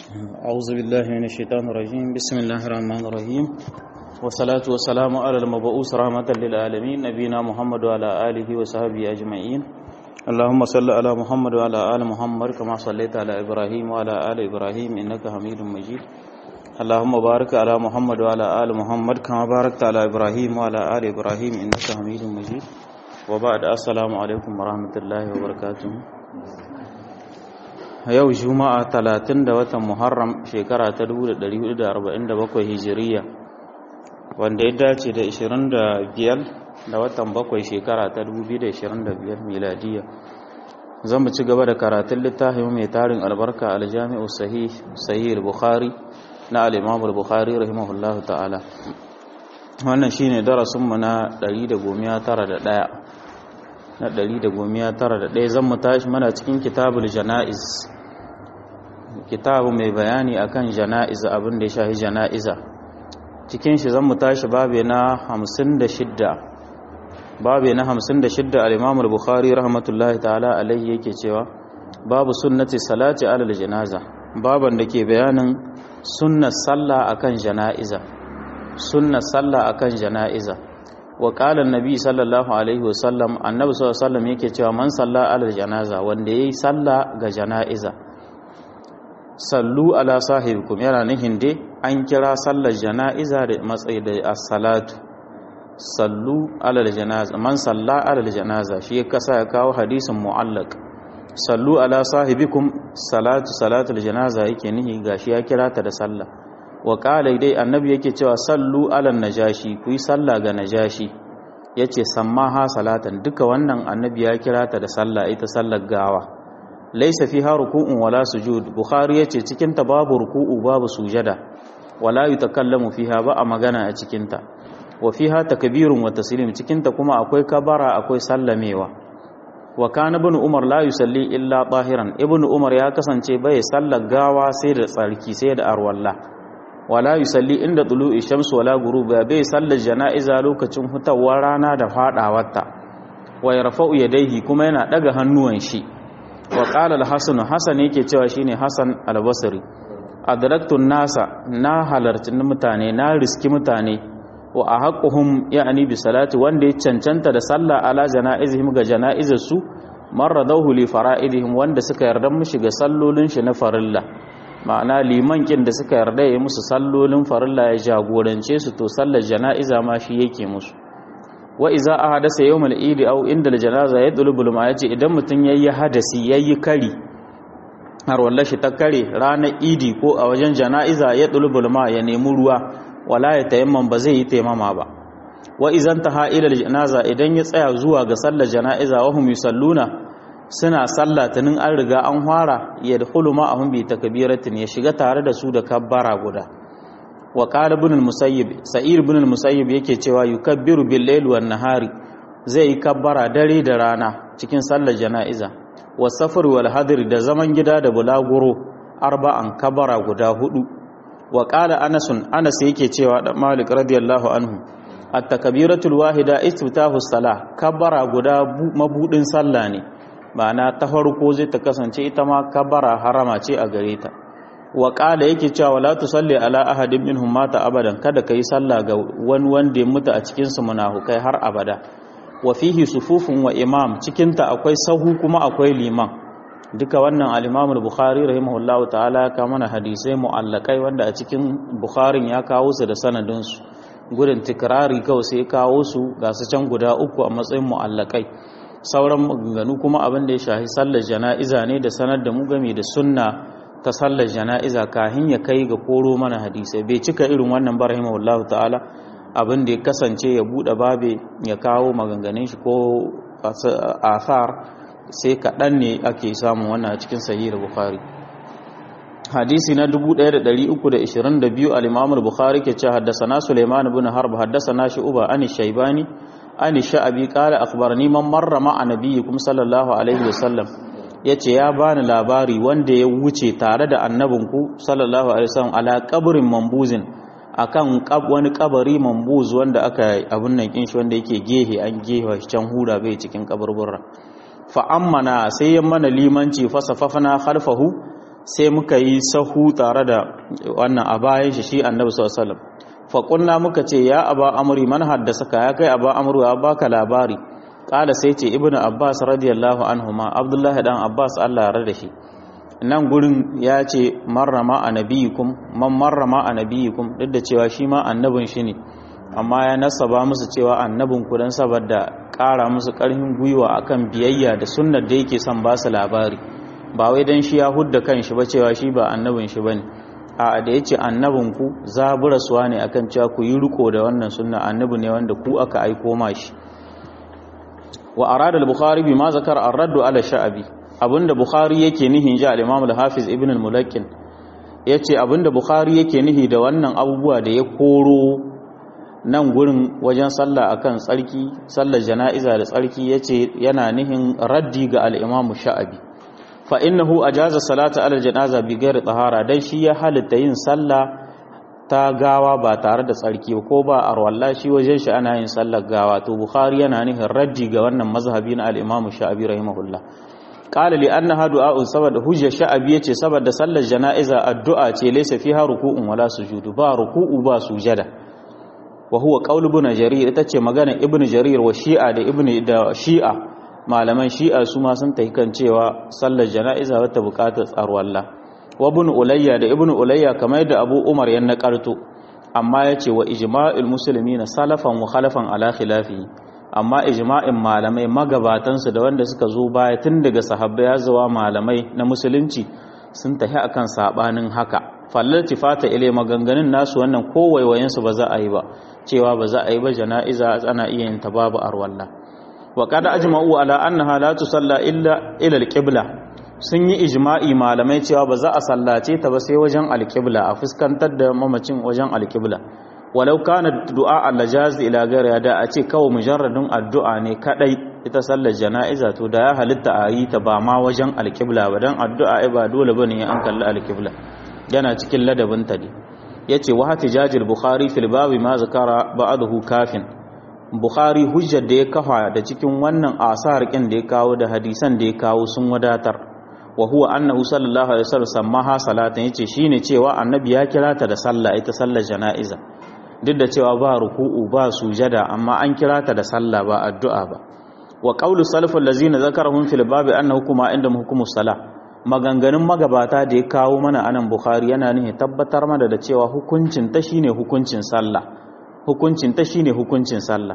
أعوذ بالله من الشيطان الرجيم بسم الله الرحمن الرحيم والصلاة والسلام على المبعوث رحمة للعالمين نبينا محمد وعلى آله وصحبه أجمعين اللهم صل على محمد وعلى آل محمد كما صليت على إبراهيم وعلى آل إبراهيم إنك حميد مجيد اللهم بارك على محمد وعلى آل محمد كما باركت على إبراهيم وعلى آل إبراهيم إنك حميد مجيد وبعد السلام عليكم ورحمة الله وبركاته yau juma'a talatin da watan muharram shekara ta 1447 hijiriya wanda ya dace da 25 da watan bakwai shekara ta 2025 miladiya zan mu ci gaba da karatun littafin mai tarin albarka aljami'u sahih sahih bukhari na al-imam al-bukhari rahimahullahu ta'ala wannan shine darasin mu na 191 na 191 zan mu tashi mana cikin kitabul janaiz kitabu mai bayani akan jana'iza abin da ya shahi jana'iza cikin shi zan mu tashi babe na 56 babe na 56 al-Imam al-Bukhari rahmatullahi ta'ala alayhi yake cewa babu sunnati salati alal janaza baban da ke bayanin sunnar sallah akan jana'iza sunnar sallah akan jana'iza wa qala an-nabi sallallahu alaihi wasallam annabi sallallahu alaihi wasallam yake cewa man salla alal janaza wanda yayi sallah ga jana'iza sallu ala sahibikum yana nihin dai an kira sallar jana'iza da matsayi da as-salatu sallu ala janaza man salla ala janaza shi ya kasa ya kawo hadisin mu'allaq sallu ala sahibikum salatu salatu janaza yake nihi gashi ya kira ta da sallah wa qala dai annabi yake cewa sallu ala najashi ku yi sallah ga najashi yace sammaha salatan duka wannan annabi ya kira ta da sallah ita sallar gawa laisa fiha ruku'un wala sujud bukhari yace cikin ta babu ruku'u babu sujada wala yutakallamu fiha ba a magana a cikin ta wa fiha takbirun wa taslim cikin ta kuma akwai kabara akwai sallamewa wa kana ibn umar la yusalli illa tahiran ibn umar ya kasance bai sallar gawa sai da tsarki sai da arwalla wala yusalli inda tulu'i shamsu wala ghuruba bai sallar jana'iza lokacin hutawar rana da fadawarta wa yarfa'u yadayhi kuma yana daga hannuwan shi wa ƙala al-hasan hasan yake cewa shine hasan al-basri adraktun nasa na halarci mutane na riski mutane wa ahaqquhum ya'ni bi salati wanda ya cancanta da sallah ala janaizihim ga janaizarsu marradahu li fara'idihim wanda suka yarda mushi ga sallolin shi na farilla ma'ana liman kin da suka yarda ya musu sallolin farilla ya jagorance su to sallar janaiza ma shi yake musu wa iza a hadasa yau mal'idi au inda janaza ya ɗulubul ma ya ce idan mutum ya yi hadasi ya yi kari har wallashi ta kare ranar idi ko a wajen jana'iza ya ɗulubul ma ya nemi ruwa wala ya tayamman ba zai yi taimama ba wa izan ta ha'ilar janaza idan ya tsaya zuwa ga sallar jana'iza wa hum yusalluna suna sallah tunin an riga an fara ya dkhulu ma ahum bi takbiratin ya shiga tare da su da kabbara guda wa qala ibn al-musayyib sa'ir ibn al-musayyib yake cewa yukabbiru bil layl wan nahari zai yi kabbara dare da rana cikin sallar jana'iza wa safar wal hadir da zaman gida da bulaguro arba'an kabbara guda hudu wa qala anas anas yake cewa da malik radiyallahu anhu at-takbiratul wahida istiftahu salah kabbara guda mabudin sallah ne ma'ana ta farko zai ta kasance ita ma kabbara harama ce a gare ta wa ƙala yake cewa wala tusalli ala ahadin minhum mata abadan kada kai sallah ga wani wanda ya mutu a cikin su munafukai har abada wa fihi sufufun wa imam cikin ta akwai sahu kuma akwai liman duka wannan al-Imam al-Bukhari rahimahullahu ta'ala ka mana hadisai mu'allakai wanda a cikin Bukharin ya kawo su da sanadin su gudun tikrari kawai sai kawo su ga su can guda uku a matsayin mu'allakai sauran maganganu kuma abin da ya shahi sallar jana'iza ne da sanar da mu game da sunna ta sallar jana'iza kahin ya kai ga koro mana hadisai bai cika irin wannan ba rahimahullahu ta'ala abin da ya kasance ya bude babe ya kawo maganganun shi ko athar sai kaɗan ne ake samun wannan a cikin sahih bukhari hadisi na 1322 al-imam al-bukhari ke ce haddasana sulaiman ibn harb haddasana shu'ba an shaybani an sha'abi qala akhbarani man marra ma'a nabiyyikum sallallahu alaihi wasallam ya ce ya bani labari wanda ya wuce tare da annabinku sallallahu alaihi wasallam ala kabarin mambuzin akan wani kabari mambuz wanda aka abun nan kin shi wanda yake gehe an gehe can hura bai cikin kaburburra fa ammana sai ya mana limanci fa safafana khalfahu sai muka yi sahu tare da wannan a bayan shi shi annabi sallallahu alaihi wasallam fa kunna muka ce ya aba amri man haddasa ka ya kai aba amru ya baka labari kala sai ce ibnu abbas radiyallahu anhuma abdullah dan abbas Allah ya rada shi nan gurin ya ce marrama anabiyukum man marrama anabiyukum duk da cewa shi ma annabin shi ne amma ya nasaba musu cewa annabin ku dan saboda ƙara musu ƙarfin gwiwa akan biyayya da sunnar da yake son ba su labari ba wai dan shi ya hudda kanshi ba cewa shi ba annabin shi bane a da yace annabin ku zaburaswa ne akan cewa ku yi riko da wannan sunna annabi ne wanda ku aka aiko ma shi wa arada al-bukhari bima zakara ar-radd ala sha'bi abinda bukhari yake nihi ji al-imam al-hafiz ibn al-mulakkin yace abinda bukhari yake nihi da wannan abubuwa da ya koro nan gurin wajen sallah akan tsarki sallar jana'iza da tsarki yace yana nihin raddi ga al-imam sha'bi fa innahu ajaza salata ala janaza bi ghairi tahara dan shi ya halitta yin sallah ta gawa ba tare da tsarki ko ba arwalla shi wajen shi ana yin sallar gawa to bukhari yana nihin raddi ga wannan mazhabi na al-imam sha'bi rahimahullah qala li annaha du'a'un saboda hujja sha'bi yace saboda sallar jana'iza addu'a ce laysa fiha ruku'un wala sujudu ba ruku'u ba sujada wa huwa qaul ibn jarir ita ce magana ibn jarir wa shi'a da ibn da shi'a malaman shi'a su ma sun tafi kan cewa sallar jana'iza wata bukatar tsarwalla wa ibn ulayya da ibn ulayya kamar da abu umar ya nakarto amma yace wa ijma'il muslimina salafan wa khalafan ala khilafi amma ijma'in malamai magabatansu da wanda suka zo baya tun daga sahabbai ya zuwa malamai na musulunci sun tafi akan sabanin haka fallar tifata ile maganganun nasu wannan kowaiwayensu ba za a yi ba cewa ba za a yi ba jana'iza ana iya yin ta babu arwalla wa kada ajma'u ala annaha la tusalla illa ila alqibla sun yi ijma'i malamai cewa ba za a sallace ta ba sai wajen alqibla a fuskantar da mamacin wajen alqibla walau kana du'a al-lajaz ila ghairi da a ce kawai mujarradin addu'a ne kadai ita sallar jana'iza to da ya halitta a yi ta ba ma wajen alqibla ba dan addu'a ai ba dole bane an kalli alqibla yana cikin ladabin ta ne yace wa hatijajil bukhari fil babi ma zakara ba'dahu kafin bukhari hujjar da ya kafa da cikin wannan asar kin da ya kawo da hadisan da ya kawo sun wadatar wa huwa annahu sallallahu alaihi wasallam sammaha salatan yace shine cewa annabi ya kira ta da sallah ita sallar jana'iza duk da cewa ba ruku'u ba sujada amma an kira ta da sallah ba addu'a ba wa qawlu salaful ladzina zakarahum fil babi annahu kuma inda hukumus salah maganganun magabata da ya kawo mana anan bukhari yana nihin tabbatar mana da cewa hukuncin ta shine hukuncin sallah hukuncin ta shine hukuncin sallah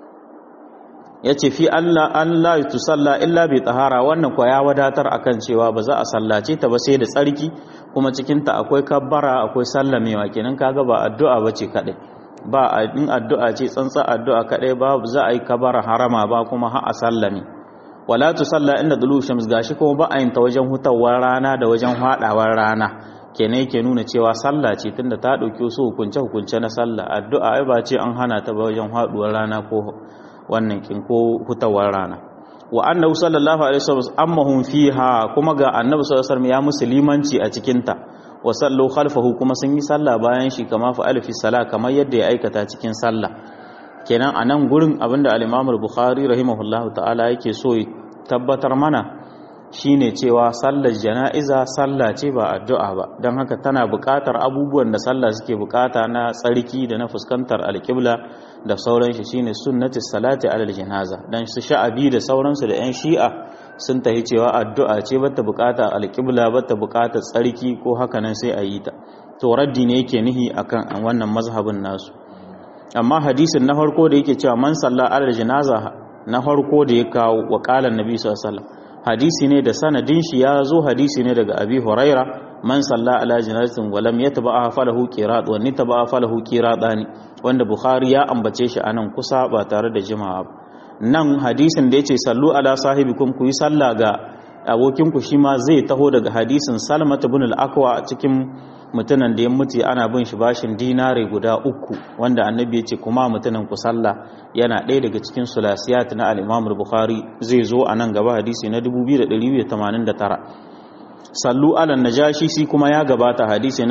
yace fi Allah Allah tusalla illa bi tahara wannan ko ya wadatar akan cewa ba za a sallace ta ba sai da tsarki kuma cikin ta akwai kabbara akwai sallamewa kenan kaga ba addu'a bace kadai ba in addu'a ce tsantsa addu'a kadai ba za a yi kabbara harama ba kuma har a sallame wala tusalla inda dulu shams gashi kuma ba a yin ta wajen hutawar rana da wajen hadawar rana kenan yake nuna cewa sallah ce tunda ta dauki su hukunce hukunce na sallah addu'a ai ba ce an hana ta ba wajen haduwar rana ko wannan kin ko hutawar rana wa annahu sallallahu alaihi wasallam ammahum fiha kuma ga annabi sallallahu alaihi wasallam ya musulmanci a cikin ta wa sallu khalfahu kuma sun yi sallah bayan shi kama fa alfi sala kamar yadda ya aikata cikin sallah kenan a nan gurin abinda al-Imam al-Bukhari rahimahullahu ta'ala yake so tabbatar mana shine cewa sallar jana'iza sallah ce ba addu'a ba don haka tana buƙatar abubuwan da sallah suke buƙata na tsarki da na fuskantar alƙibla da sauran shi shine sunnati salati alal janaza dan su sha'abi da sauransu da yan shi'a sun tahi cewa addu'a ce bata buƙata alƙibla bata buƙatar tsarki ko haka nan sai a yi ta to raddi ne yake nihi akan wannan mazhabin nasu amma hadisin na farko da yake cewa man salla alal janaza na farko da ya kawo wa qala annabi sallallahu alaihi wasallam hadisi ne da sanadin shi ya zo hadisi ne daga abi huraira man salla ala janazatin wa lam yatba'a falahu qirat wa nitba'a falahu qiratani wanda bukhari ya ambace shi anan kusa ba tare da jima'a ba nan hadisin da yace sallu ala sahibikum ku yi sallah ga abokin ku shi ma zai taho daga hadisin salmat ibn al-aqwa cikin mutunan da ya mutu ana bin shi bashin dinare guda uku wanda annabi ya ce kuma mutunan ku sallah yana ɗaya daga cikin sulasiyat na al-imam bukhari zai zo a nan gaba hadisi na 2289 sallu ala najashi shi kuma ya gabata hadisi na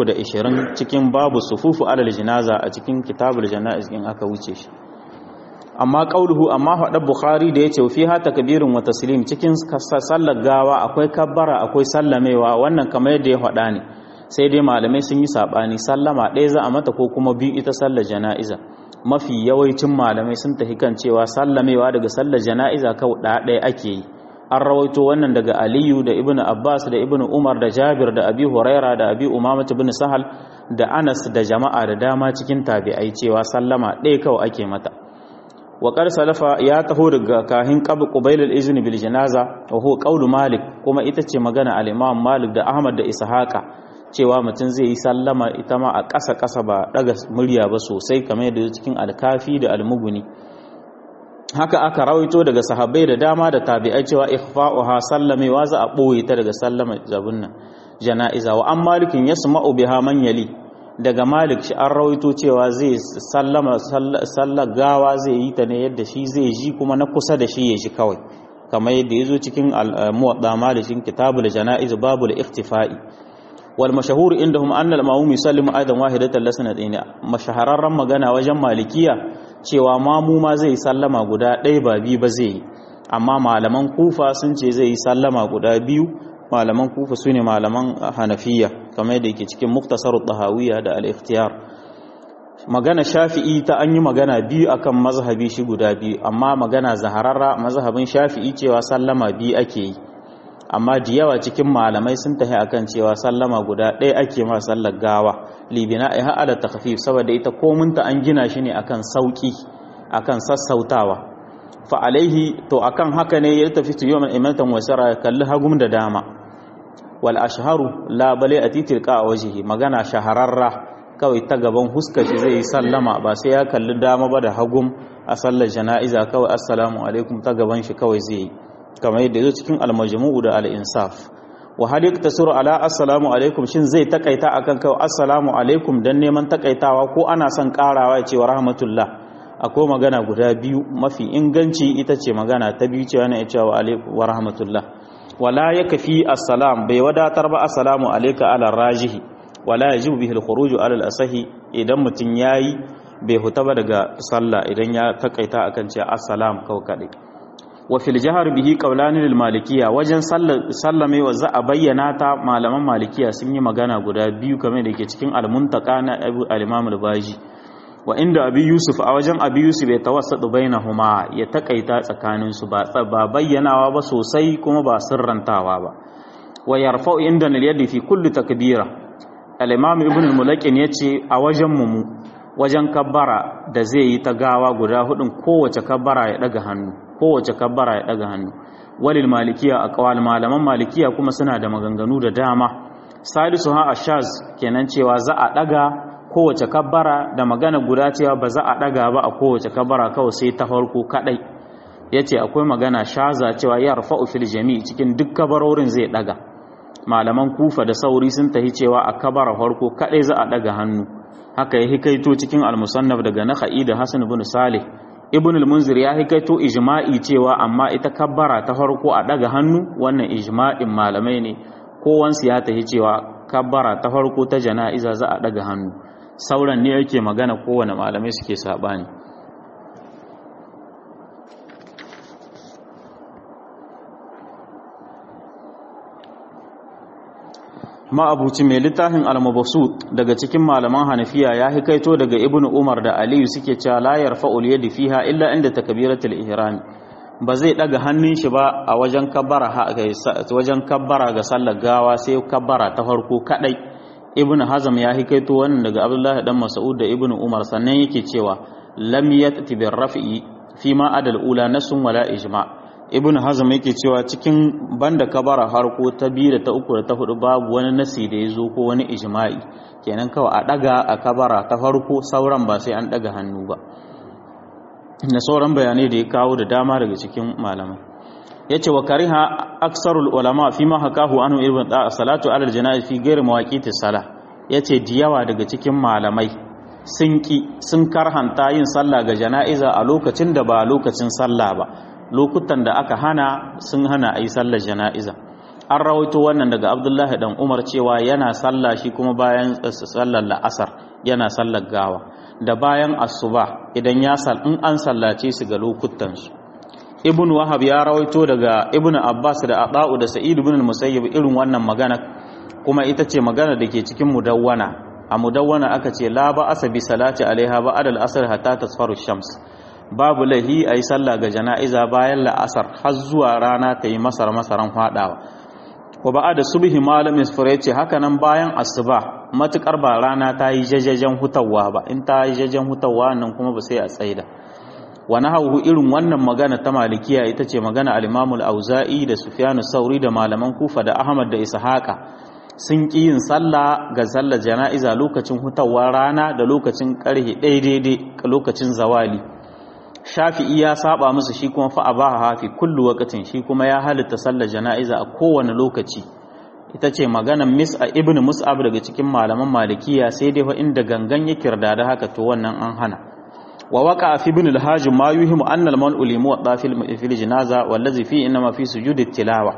1320 cikin babu sufufu alal jinaza a cikin kitabul janaiz in aka wuce shi amma qauluhu amma hada bukhari da yace fi ha takbirun wa taslim cikin sallar gawa akwai kabbara akwai sallamewa wannan kamar yadda ya hada ne sai dai malamai sun yi sabani sallama ɗaya za a mata ko kuma biyu ita sallar jana'iza mafi yawancin malamai sun tafi kan cewa sallamewa daga sallar jana'iza kawai ɗaya ake yi an rawaito wannan daga aliyu da ibnu abbas da ibnu umar da jabir da abi huraira da abi umamat ibn sahal da anas da jama'a da dama cikin tabi'ai cewa sallama ɗaya kawai ake mata wa qad salafa ya taho daga kahin qab qubayl al-izn bil janaza wa huwa qawlu malik kuma ita ce magana al-imam malik da ahmad da ishaqa cewa mutum zai yi sallama ita ma a ƙasa ƙasa ba daga murya ba sosai kamar yadda cikin alkafi da almuguni haka aka rawaito daga sahabbai da dama da tabi'ai cewa ikhfa'uha sallamewa za a boye ta daga sallama zabun nan jana'iza wa an malikin yasma'u biha man yali daga malik shi an rawaito cewa zai sallama sallar gawa zai yi ta ne yadda shi zai ji kuma na kusa da shi ya ji kawai kamar yadda yazo cikin muwadda malikin kitabul jana'iz babul ikhtifa'i wal mashahur indahum anna al-ma'mum yusallimu aidan wahidatan lasnatayn mashahararran magana wajen malikiya cewa mamu ma zai sallama guda ɗaya ba biyu ba zai yi amma malaman kufa sun ce zai yi sallama guda biyu malaman kufa su ne malaman hanafiya kamar da yake cikin muktasar ɗahawiya da al-ikhtiyar magana shafi'i ta an yi magana biyu akan mazhabi shi guda biyu amma magana zahararra mazhabin shafi'i cewa sallama biyu ake yi amma da yawa cikin malamai sun tafi akan cewa sallama guda ɗaya ake ma sallar gawa libina ai ha'ala takhfif saboda ita komunta an gina shi ne akan sauki akan sassautawa fa alaihi to akan haka ne ya tafi tu yawman imatan wasara kalli hagum da dama wal ashharu la bale atitil qa wajhi magana shahararra kawai ta gaban huska shi zai sallama ba sai ya kalli dama ba da hagum a sallar jana'iza kawai assalamu alaikum ta gaban shi kawai zai yi kamar yadda zo cikin almajmu'u da al-insaf wa hal yaktasuru ala assalamu alaikum shin zai takaita akan kawai assalamu alaikum dan neman takaitawa ko ana son karawa ya ce wa rahmatullah akwai magana guda biyu mafi inganci ita ce magana ta biyu cewa na ya wa alaikum wa rahmatullah wala yakfi assalam bai wadatar ba assalamu alayka ala rajihi wala yajibu bihi al-khuruj ala al-asahi idan mutun yayi bai huta ba daga sallah idan ya takaita akan ce assalam kawai kadai wa fil jahar bihi qawlan lil malikiyya wajen sallame wa za a bayyana ta malaman malikiya sun yi magana guda biyu kamar da ke cikin al-muntaka na Abu al-Imam al-Baji wa inda Abi Yusuf a wajen Abi Yusuf ya tawassatu bainahuma ya takaita tsakanin su ba ba bayyanawa ba sosai kuma ba sirrantawa ba wa yarfa'u inda al-yadi fi kulli takbira al-Imam Ibn al-Mulakin yace a wajen mu wajen kabbara da zai yi ta gawa guda hudun kowace kabbara ya daga hannu kowace kabbara ya daga hannu walil malikiya a kawal malaman malikiya kuma suna da maganganu da dama salisu ha ashaz kenan cewa za a daga kowace kabbara da magana guda cewa ba za a daga ba a kowace kabbara kawai sai ta farko kadai yace akwai magana shaza cewa ya rafa'u fil jami' cikin duk kabarorin zai daga malaman kufa da sauri sun tahi cewa a kabara farko kadai za a daga hannu haka ya hikaito cikin al-musannaf daga nakhai da hasan ibn salih ibn al-munzir ya hikaito ijma'i cewa amma ita kabbara ta farko a daga hannu wannan ijma'in malamai ne kowansu ya tahi cewa kabbara ta farko ta jana'iza za a daga hannu sauran ne yake magana kowane malamai suke sabani ma'abuci mai littafin al-mabsut daga cikin malaman hanafiya ya hikaito daga ibnu umar da aliyu suke cewa la yarfa'ul yadi fiha illa inda takbiratul ihram ba zai daga hannun shi ba a wajen kabbara wajen kabbara ga sallar gawa sai kabbara ta farko kadai ibnu hazm ya hikaito wannan daga abdullahi dan mas'ud da ibnu umar sannan yake cewa lam yati bir raf'i fi ma adal ula nasun wala ijma' ibn hazm yake cewa cikin banda kabara harko ta biyu da ta uku da ta hudu babu wani nasi da ya zo ko wani ijma'i kenan kawai a daga a kabara ta farko sauran ba sai an daga hannu ba na sauran bayanai da ya kawo da dama daga cikin malamai yace wa kariha aksarul ulama fi ma hakahu anhu ibn da salatu alal janaiz fi ghairi mawaqiti sala yace diyawa daga cikin malamai sun ki sun karhanta yin sallah ga jana'iza a lokacin da ba lokacin sallah ba lokutan da aka hana sun hana a yi sallar jana'iza an rawaito wannan daga abdullahi dan umar cewa yana sallah shi kuma bayan sallar la'asar yana sallar gawa da bayan asuba idan ya sal in an sallace su ga lokutansu ibn wahab ya rawaito daga ibn abbas da aba'u da sa'id ibn al-musayyib irin wannan magana kuma ita ce magana da ke cikin mudawwana a mudawwana aka ce la ba asa bi salati alaiha ba adal asr hatta tasfaru shams babu lahi ayi sallah ga jana'iza bayan la'asar har zuwa rana ta yi masar masaran fadawa wa ba da subhi malam isfar yace haka nan bayan asuba matukar ba rana ta yi jajajen hutawa ba in ta yi jajajen hutawa nan kuma ba sai a tsaida wa nahawu irin wannan magana ta malikiya ita ce magana al-imam al-auza'i da sufyan sauri da malaman kufa da ahmad da ishaqa sun ƙi yin sallah ga sallar jana'iza lokacin hutawa rana da lokacin ƙarhe ɗaya daidai lokacin zawali shafi'i ya saba musu shi kuma fa abaha hafi kullu waqtin shi kuma ya halitta sallar jana'iza a kowane lokaci ita ce maganar mis'a ibnu mus'ab daga cikin malaman malikiya sai dai fa inda gangan ya kirda da haka to wannan an hana wa waqa fi ibn al-hajj ma yuhimu anna al-man'u li muwatta fil janaza wallazi fi inma fi sujudi tilawa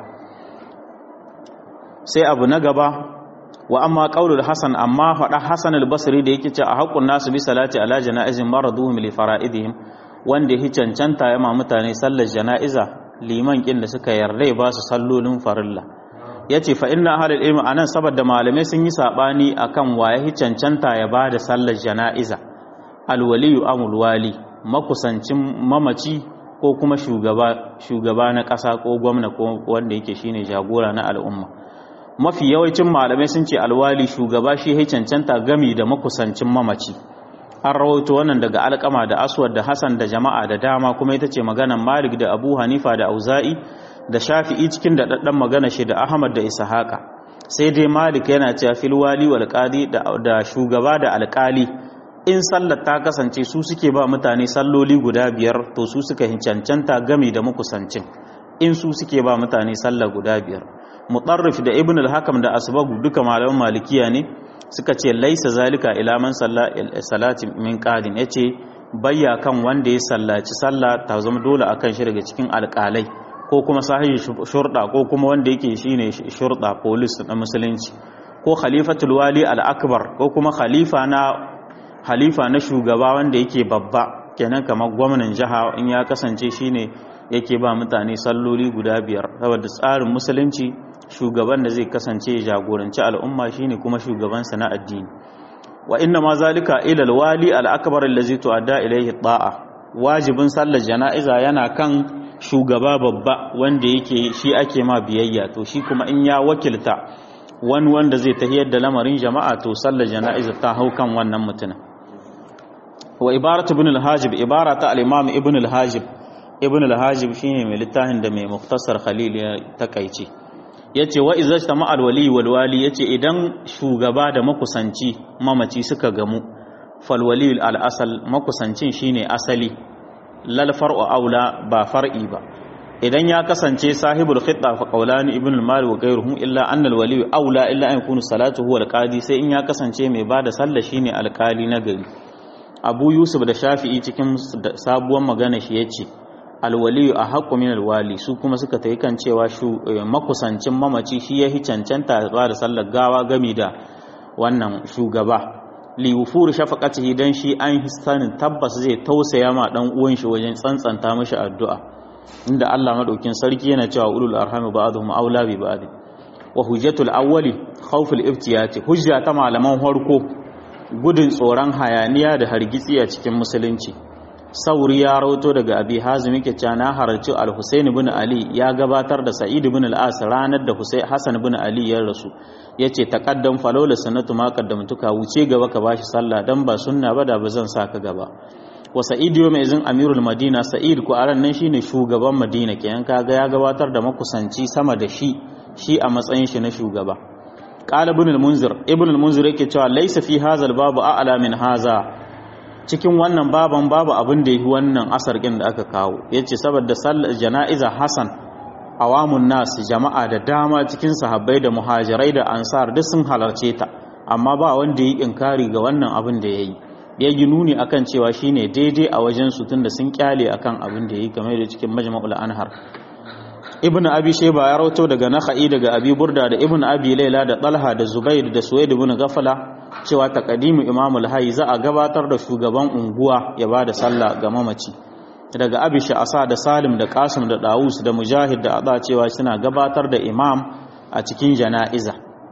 sai abu na gaba wa amma qaulul hasan amma fada hasan al-basri da yake ce a haqqun nasu bi salati ala janaizin maraduhum li fara'idihim wanda ya cancanta ya ma mutane sallar jana'iza liman kin da suka yarda ba su sallolin farilla yace fa inna ahlul ilmi anan saboda malamai sun yi sabani akan waye cancanta ya bada sallar jana'iza alwaliyu amul wali makusancin mamaci ko kuma shugaba shugaba na ƙasa ko gwamna ko wanda yake shine jagora na al'umma mafi yawancin malamai sun ce alwali shugaba shi ya cancanta gami da makusancin mamaci an rawaito wannan daga alkama da aswad da hasan da jama'a da dama kuma ita ce maganan malik da abu hanifa da auza'i da shafi'i cikin da daddan magana shi da ahmad da ishaqa sai dai malik yana cewa fil wali wal qadi da shugaba da alkali in sallar ta kasance su suke ba mutane salloli guda biyar to su suka cancanta gami da makusancin in su suke ba mutane sallar guda biyar mutarrif da ibn al-hakam da asbagu duka malaman malikiya ne suka ce laisa zalika ila man salla salati min qadin yace bayya kan wanda ya sallaci sallah ta zama dole akan shi daga cikin alƙalai ko kuma sahihi shurda ko kuma wanda yake shine shurda police na musulunci ko khalifatul wali al-akbar ko kuma khalifa na khalifa na shugaba wanda yake babba kenan kamar gwamnan jiha in ya kasance shine yake ba mutane salloli guda biyar saboda tsarin musulunci shugaban da zai kasance jagoranci al'umma shine kuma shugabansa na addini wa inna ma zalika ila alwali al-akbar allazi tu'adda ilayhi ta'a wajibin sallar jana'iza yana kan shugaba babba wanda yake shi ake ma biyayya to shi kuma in ya wakilta wani wanda zai tahiyar da lamarin jama'a to sallar jana'iza ta hau kan wannan mutumin wa ibaratu ibn al-hajib ibarata al-imam ibn al-hajib ibn al-hajib shine mai littafin da mai muktasar khalil ya takaice yace wa idza tama al-wali wal wali yace idan shugaba da makusanci mamaci suka gamu fal wali al-asal makusancin shine asali lal far'u aula ba far'i ba idan ya kasance sahibul khidda fa qawlan ibn al-mal wa ghayruhum illa anna al-wali aula illa an yakunu salatuhu al-qadi sai in ya kasance mai bada sallah shine alkali na gari abu yusuf da shafi'i cikin sabuwar magana shi yace alwaliyu a haƙƙo min alwali su kuma suka ta yi kan cewa makusancin mamaci shi ya hi cancanta ba da sallar gawa gami da wannan shugaba liwufuru shafaqatihi dan shi an sanin tabbas zai tausaya ma dan uwan shi wajen tsantsanta mashi addu'a inda Allah madaukin sarki yana cewa ulul arhami ba'dhum aula bi ba'd wa hujjatul awwali khawful iftiyati hujja ta malaman farko gudun tsoron hayaniya da hargitsi a cikin musulunci sauri ya rauto daga abi hazim yake cewa na harci al-husayn ibn ali ya gabatar da sa'id ibn al-as ranar da husayn hasan ibn ali ya rasu yace taqaddam falawla sanatu ma qaddamtuka wuce gaba ka bashi sallah dan ba sunna ba da bazan saka gaba wa sa'id yau mai izin amirul madina sa'id ku aran nan shine shugaban madina kenan kaga ya gabatar da makusanci sama da shi shi a matsayin shi na shugaba qala ibn al-munzir ibn al-munzir yake cewa laysa fi hadha al-babu a'la min hadha cikin wannan baban babu abin da yi wannan asar ɗin da aka kawo ya ce saboda jana'iza hassan awamun nasu jama'a da dama cikin sahabbai da muhajirai da ansar duk sun halarce ta amma ba wanda ya yi inkari ga wannan abin da ya yi ya yi nuni akan cewa shine daidai a wajen su tun da sun kyale akan abin da ya yi game da cikin majma'ul anhar ibn abi shayba ya rawato daga nakhai daga abi burda da ibn abi laila da talha da zubair da suwaid ibn ghafala cewa taqdimu imamul hayy za a gabatar da shugaban unguwa ya bada sallah ga mamaci daga abi asa da salim da qasim da dawus da mujahid da ada cewa suna gabatar da imam a cikin jana'iza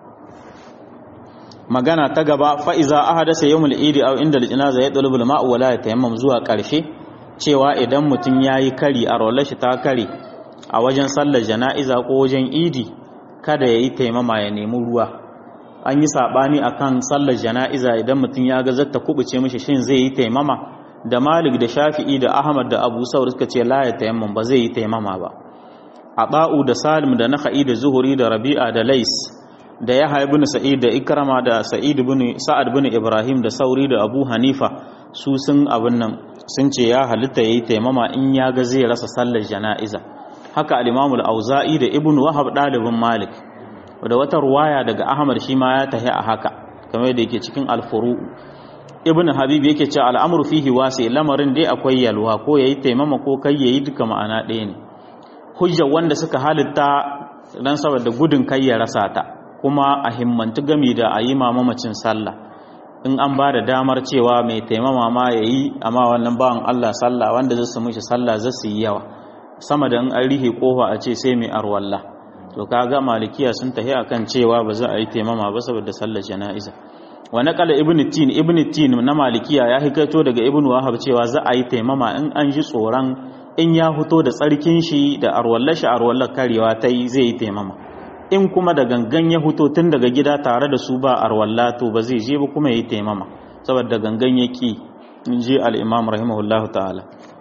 magana ta gaba fa iza ahadasa yawmul idi aw inda al-janaza ya dalubul ma'u wala yatayammam zuwa karshe cewa idan mutum yayi kari a rolar shi ta kare a wajen sallar jana'iza ko wajen idi kada ya yi taimama ya nemi ruwa an yi saɓani a kan sallar jana'iza idan mutum ya ga zata kubuce mishi shin zai yi taimama da malik da shafi'i da ahmad da abu saur suka ce la ya taimama ba zai yi taimama ba a ba'u da salim da naka'i da zuhuri da rabi'a da lais da yahya ibn sa'id da ikrama da sa'id ibn sa'ad ibn ibrahim da sauri da abu hanifa su sun abin nan sun ce ya halitta yayi taimama in ya ga zai rasa sallar jana'iza haka al-imamul auza'i da ibn wahab dalibin malik da wata ruwaya daga ahmad shi ma ya tahi a haka kamar da yake cikin al-furu ibn habib yake cewa al'amru fihi wasi lamarin dai akwai yalwa ko yayi taimama ko kai yayi duka ma'ana ɗaya ne hujjar wanda suka halitta dan saboda gudun kai ya rasa ta kuma a himmantu gami da a yi mamamacin sallah in an ba da damar cewa mai taimama ma ya yi amma wannan bawan Allah sallah wanda zai su mishi sallah zai su yi yawa sama da in an rihe kofa a ce sai mai arwalla to kaga malikiya sun tahi akan cewa ba za a yi taimama ba saboda sallar jana'iza wa naqala ibn tin ibn tin na malikiya ya hikaito daga ibn wahab cewa za a yi taimama in an ji tsoron in ya fito da tsarkin shi da arwallar shi arwallar karewa ta yi zai yi taimama in kuma da gangan ya fito tun daga gida tare da su ba arwalla to ba zai je ba kuma ya yi taimama saboda gangan ya ki in ji al-imam rahimahullahu ta'ala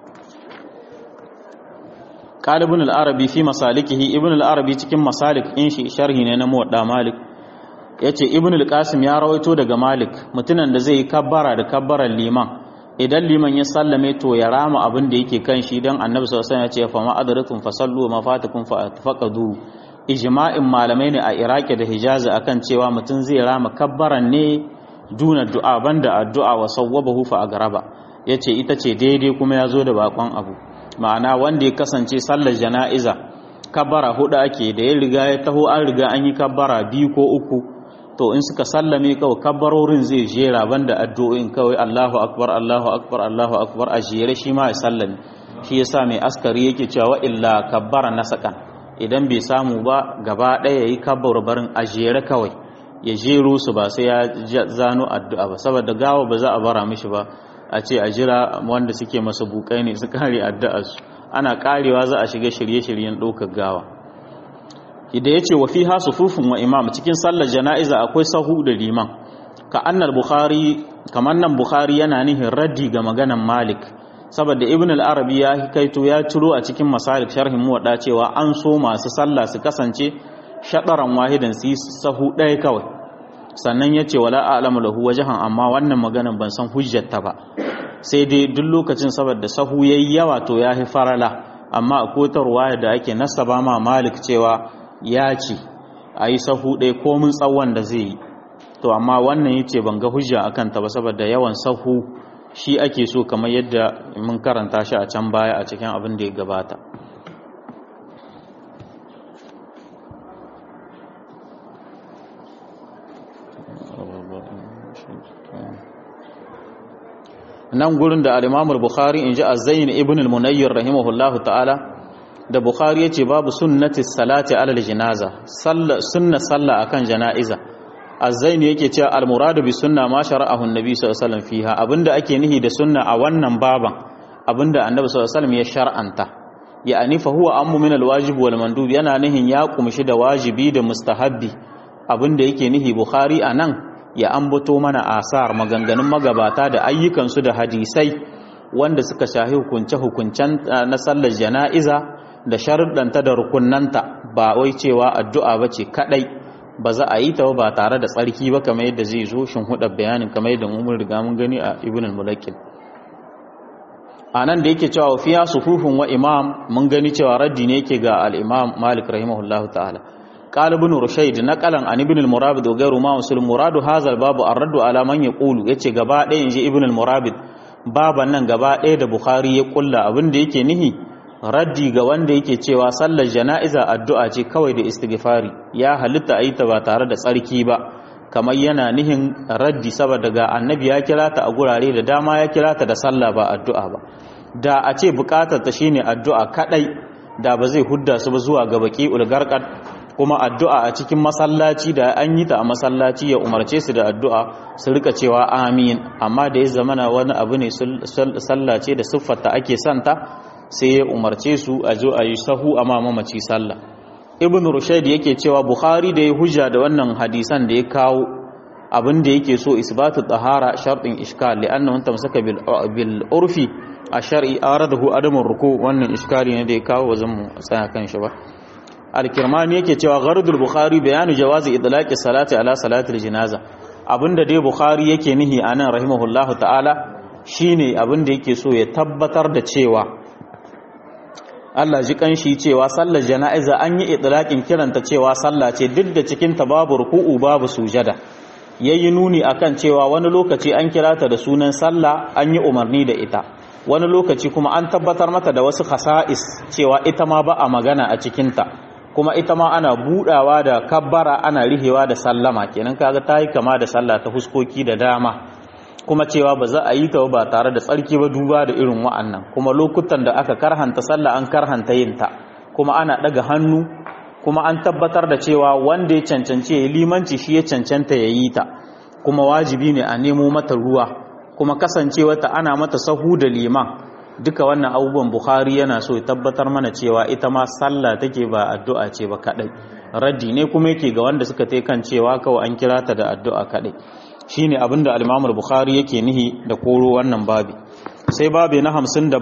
قال ابن العربي في مسالكه ابن العربي cikin masalik in shi sharhi ne na muwadda malik yace ibn al-qasim ya rawaito daga malik mutunan da zai yi kabbara da kabbaran liman idan liman ya sallame to ya rama abin da yake kan shi dan annabi sallallahu alaihi wasallam ya ce fa ma adratum fasallu ma fatakum faqadu ijma'in malamai ne a iraki da hijazi akan cewa mutum zai rama kabbaran ne duna du'a banda addu'a wa sawwabahu fa agraba yace ita ce daidai kuma ya zo da bakon abu ma'ana wanda ya kasance sallar jana'iza kabbara hudu ake da ya riga ya taho an riga an yi kabbara biyu ko uku to in suka sallame kawai kabbarorin zai jera banda addu'o'in kawai Allahu akbar Allahu akbar Allahu akbar a jere shi ma ya sallame shi yasa mai askari yake cewa illa kabbara nasakan idan bai samu ba gaba ɗaya yayi kabbar barin a jere kawai ya jero su ba sai ya zano addu'a ba saboda gawa ba za a bara mishi ba a ce a jira wanda suke masa bukai ne su kare addu'arsu ana karewa za a shiga shirye-shiryen ɗaukar gawa da ya ce wa fi ha sufufin wa imam cikin sallar jana'iza akwai sahu da liman ka annal bukhari kamar nan bukhari yana nihin raddi ga maganan malik saboda ibn al-arabi ya hikaito ya ciro a cikin masalik sharhin muwadda cewa an so masu sallah su kasance shaɗaran wahidan su yi sahu ɗaya kawai sannan ya ce wala a'lamu lahu wajhan amma wannan maganan ban san hujjarta ba sai dai duk lokacin saboda sahu yayi yawa to ya fi farala amma a kotarwa da ake nasaba ma malik cewa ya ce a yi sahu ɗaya komin tsawon da zai yi to amma wannan yace ban ga hujja akan ta ba saboda yawan sahu shi ake so kamar yadda mun karanta shi a can baya a cikin abin da ya gabata nan gurin da al-Imam bukhari in ji Az-Zayn ibn al-Munayyir rahimahullahu ta'ala da Bukhari yace babu sunnati salati alal janaza sunna salla akan janaiza Az-Zayn yake cewa al-muradu bi sunna ma shara'ahu an-nabi sallallahu alaihi wasallam fiha abinda ake nihi da sunna a wannan baban abinda annabi sallallahu alaihi wasallam ya shar'anta ya'ani fa huwa ammu min al-wajib wal mandub yana nihin ya kumshi da wajibi da mustahabbi abinda yake nihi Bukhari anan ya ambato mana asar maganganun magabata da ayyukansu da hadisai wanda suka shahi hukunce-hukuncen na sallar jana'iza da sharuɗanta da rukunanta ba wai cewa addu'a ba ce kaɗai ba za a yi ta ba tare da tsarki ba kamar yadda zai zo shin huɗa bayanin kamar yadda mun riga mun gani a ibn al-mulakil a nan da yake cewa fiya sufufin wa imam mun gani cewa raddi ne yake ga al-imam malik rahimahullahu ta'ala قال ابن رشيد نقلا عن ابن المرابد وغيره ما وصل مراد هذا الباب الرد على من يقول yace gaba ɗaya inji ibn al-murabid baban nan gaba ɗaya da bukhari ya kulla abin da yake nihi raddi ga wanda yake cewa sallar jana'iza addu'a ce kawai da istighfari ya halitta a yi ta ba tare da tsarki ba kamar yana nihin raddi saboda ga annabi ya kira ta a gurare da dama ya kira ta da sallah ba addu'a ba da a ce bukatar ta shine addu'a kadai da ba zai hudda su ba zuwa ga baki ulgarqad kuma addu'a a cikin masallaci da an yi ta a masallaci ya umarce su da addu'a su rika cewa amin amma da ya zamana wani abu ne sallah ce da siffarta ake santa sai ya umarce su a zo a yi sahu a mamaci sallah ibn rushaid yake cewa bukhari da ya hujja da wannan hadisan da ya kawo abin da yake so isbatu tahara shartin ishkal li'annahu tamsaka bil bil urfi a shar'i aradahu adamun ruku wannan iskali ne da ya kawo wajen mu tsaya kan shi ba al-kirmani yake cewa gharadul bukhari bayanu jawazi idlaqi salati ala salatil janaza abinda dai bukhari yake nihi anan rahimahullahu ta'ala shine abinda yake so ya tabbatar da cewa Allah ji kanshi cewa sallar jana'iza an yi idlaqin kiranta cewa sallah ce duk da cikin ta babu ruku'u babu sujada yayi nuni akan cewa wani lokaci an kira ta da sunan sallah an yi umarni da ita wani lokaci kuma an tabbatar mata da wasu khasa'is cewa ita ma ba a magana a cikinta kuma ita ma ana budawa da kabbara ana rihewa da sallama kenan kaga ta yi kama da sallah ta huskoki da dama kuma cewa ba za a yi ta ba tare da tsarki ba duba da irin wa'annan kuma lokutan da aka karhanta sallah an karhanta yin ta kuma ana daga hannu kuma an tabbatar da cewa wanda ya cancanci ya limanci shi ya cancanta ya yi ta kuma wajibi ne a nemo mata ruwa kuma kasancewarta ana mata sahu da liman duka wannan abubuwan bukhari yana so ya tabbatar mana cewa ita ma sallah take ba addu'a ce ba kadai raddi ne kuma yake ga wanda suka tai kan cewa kawai an kira ta da addu'a kadai shine abinda al-imam bukhari yake nihi da koro wannan babi sai babi na 57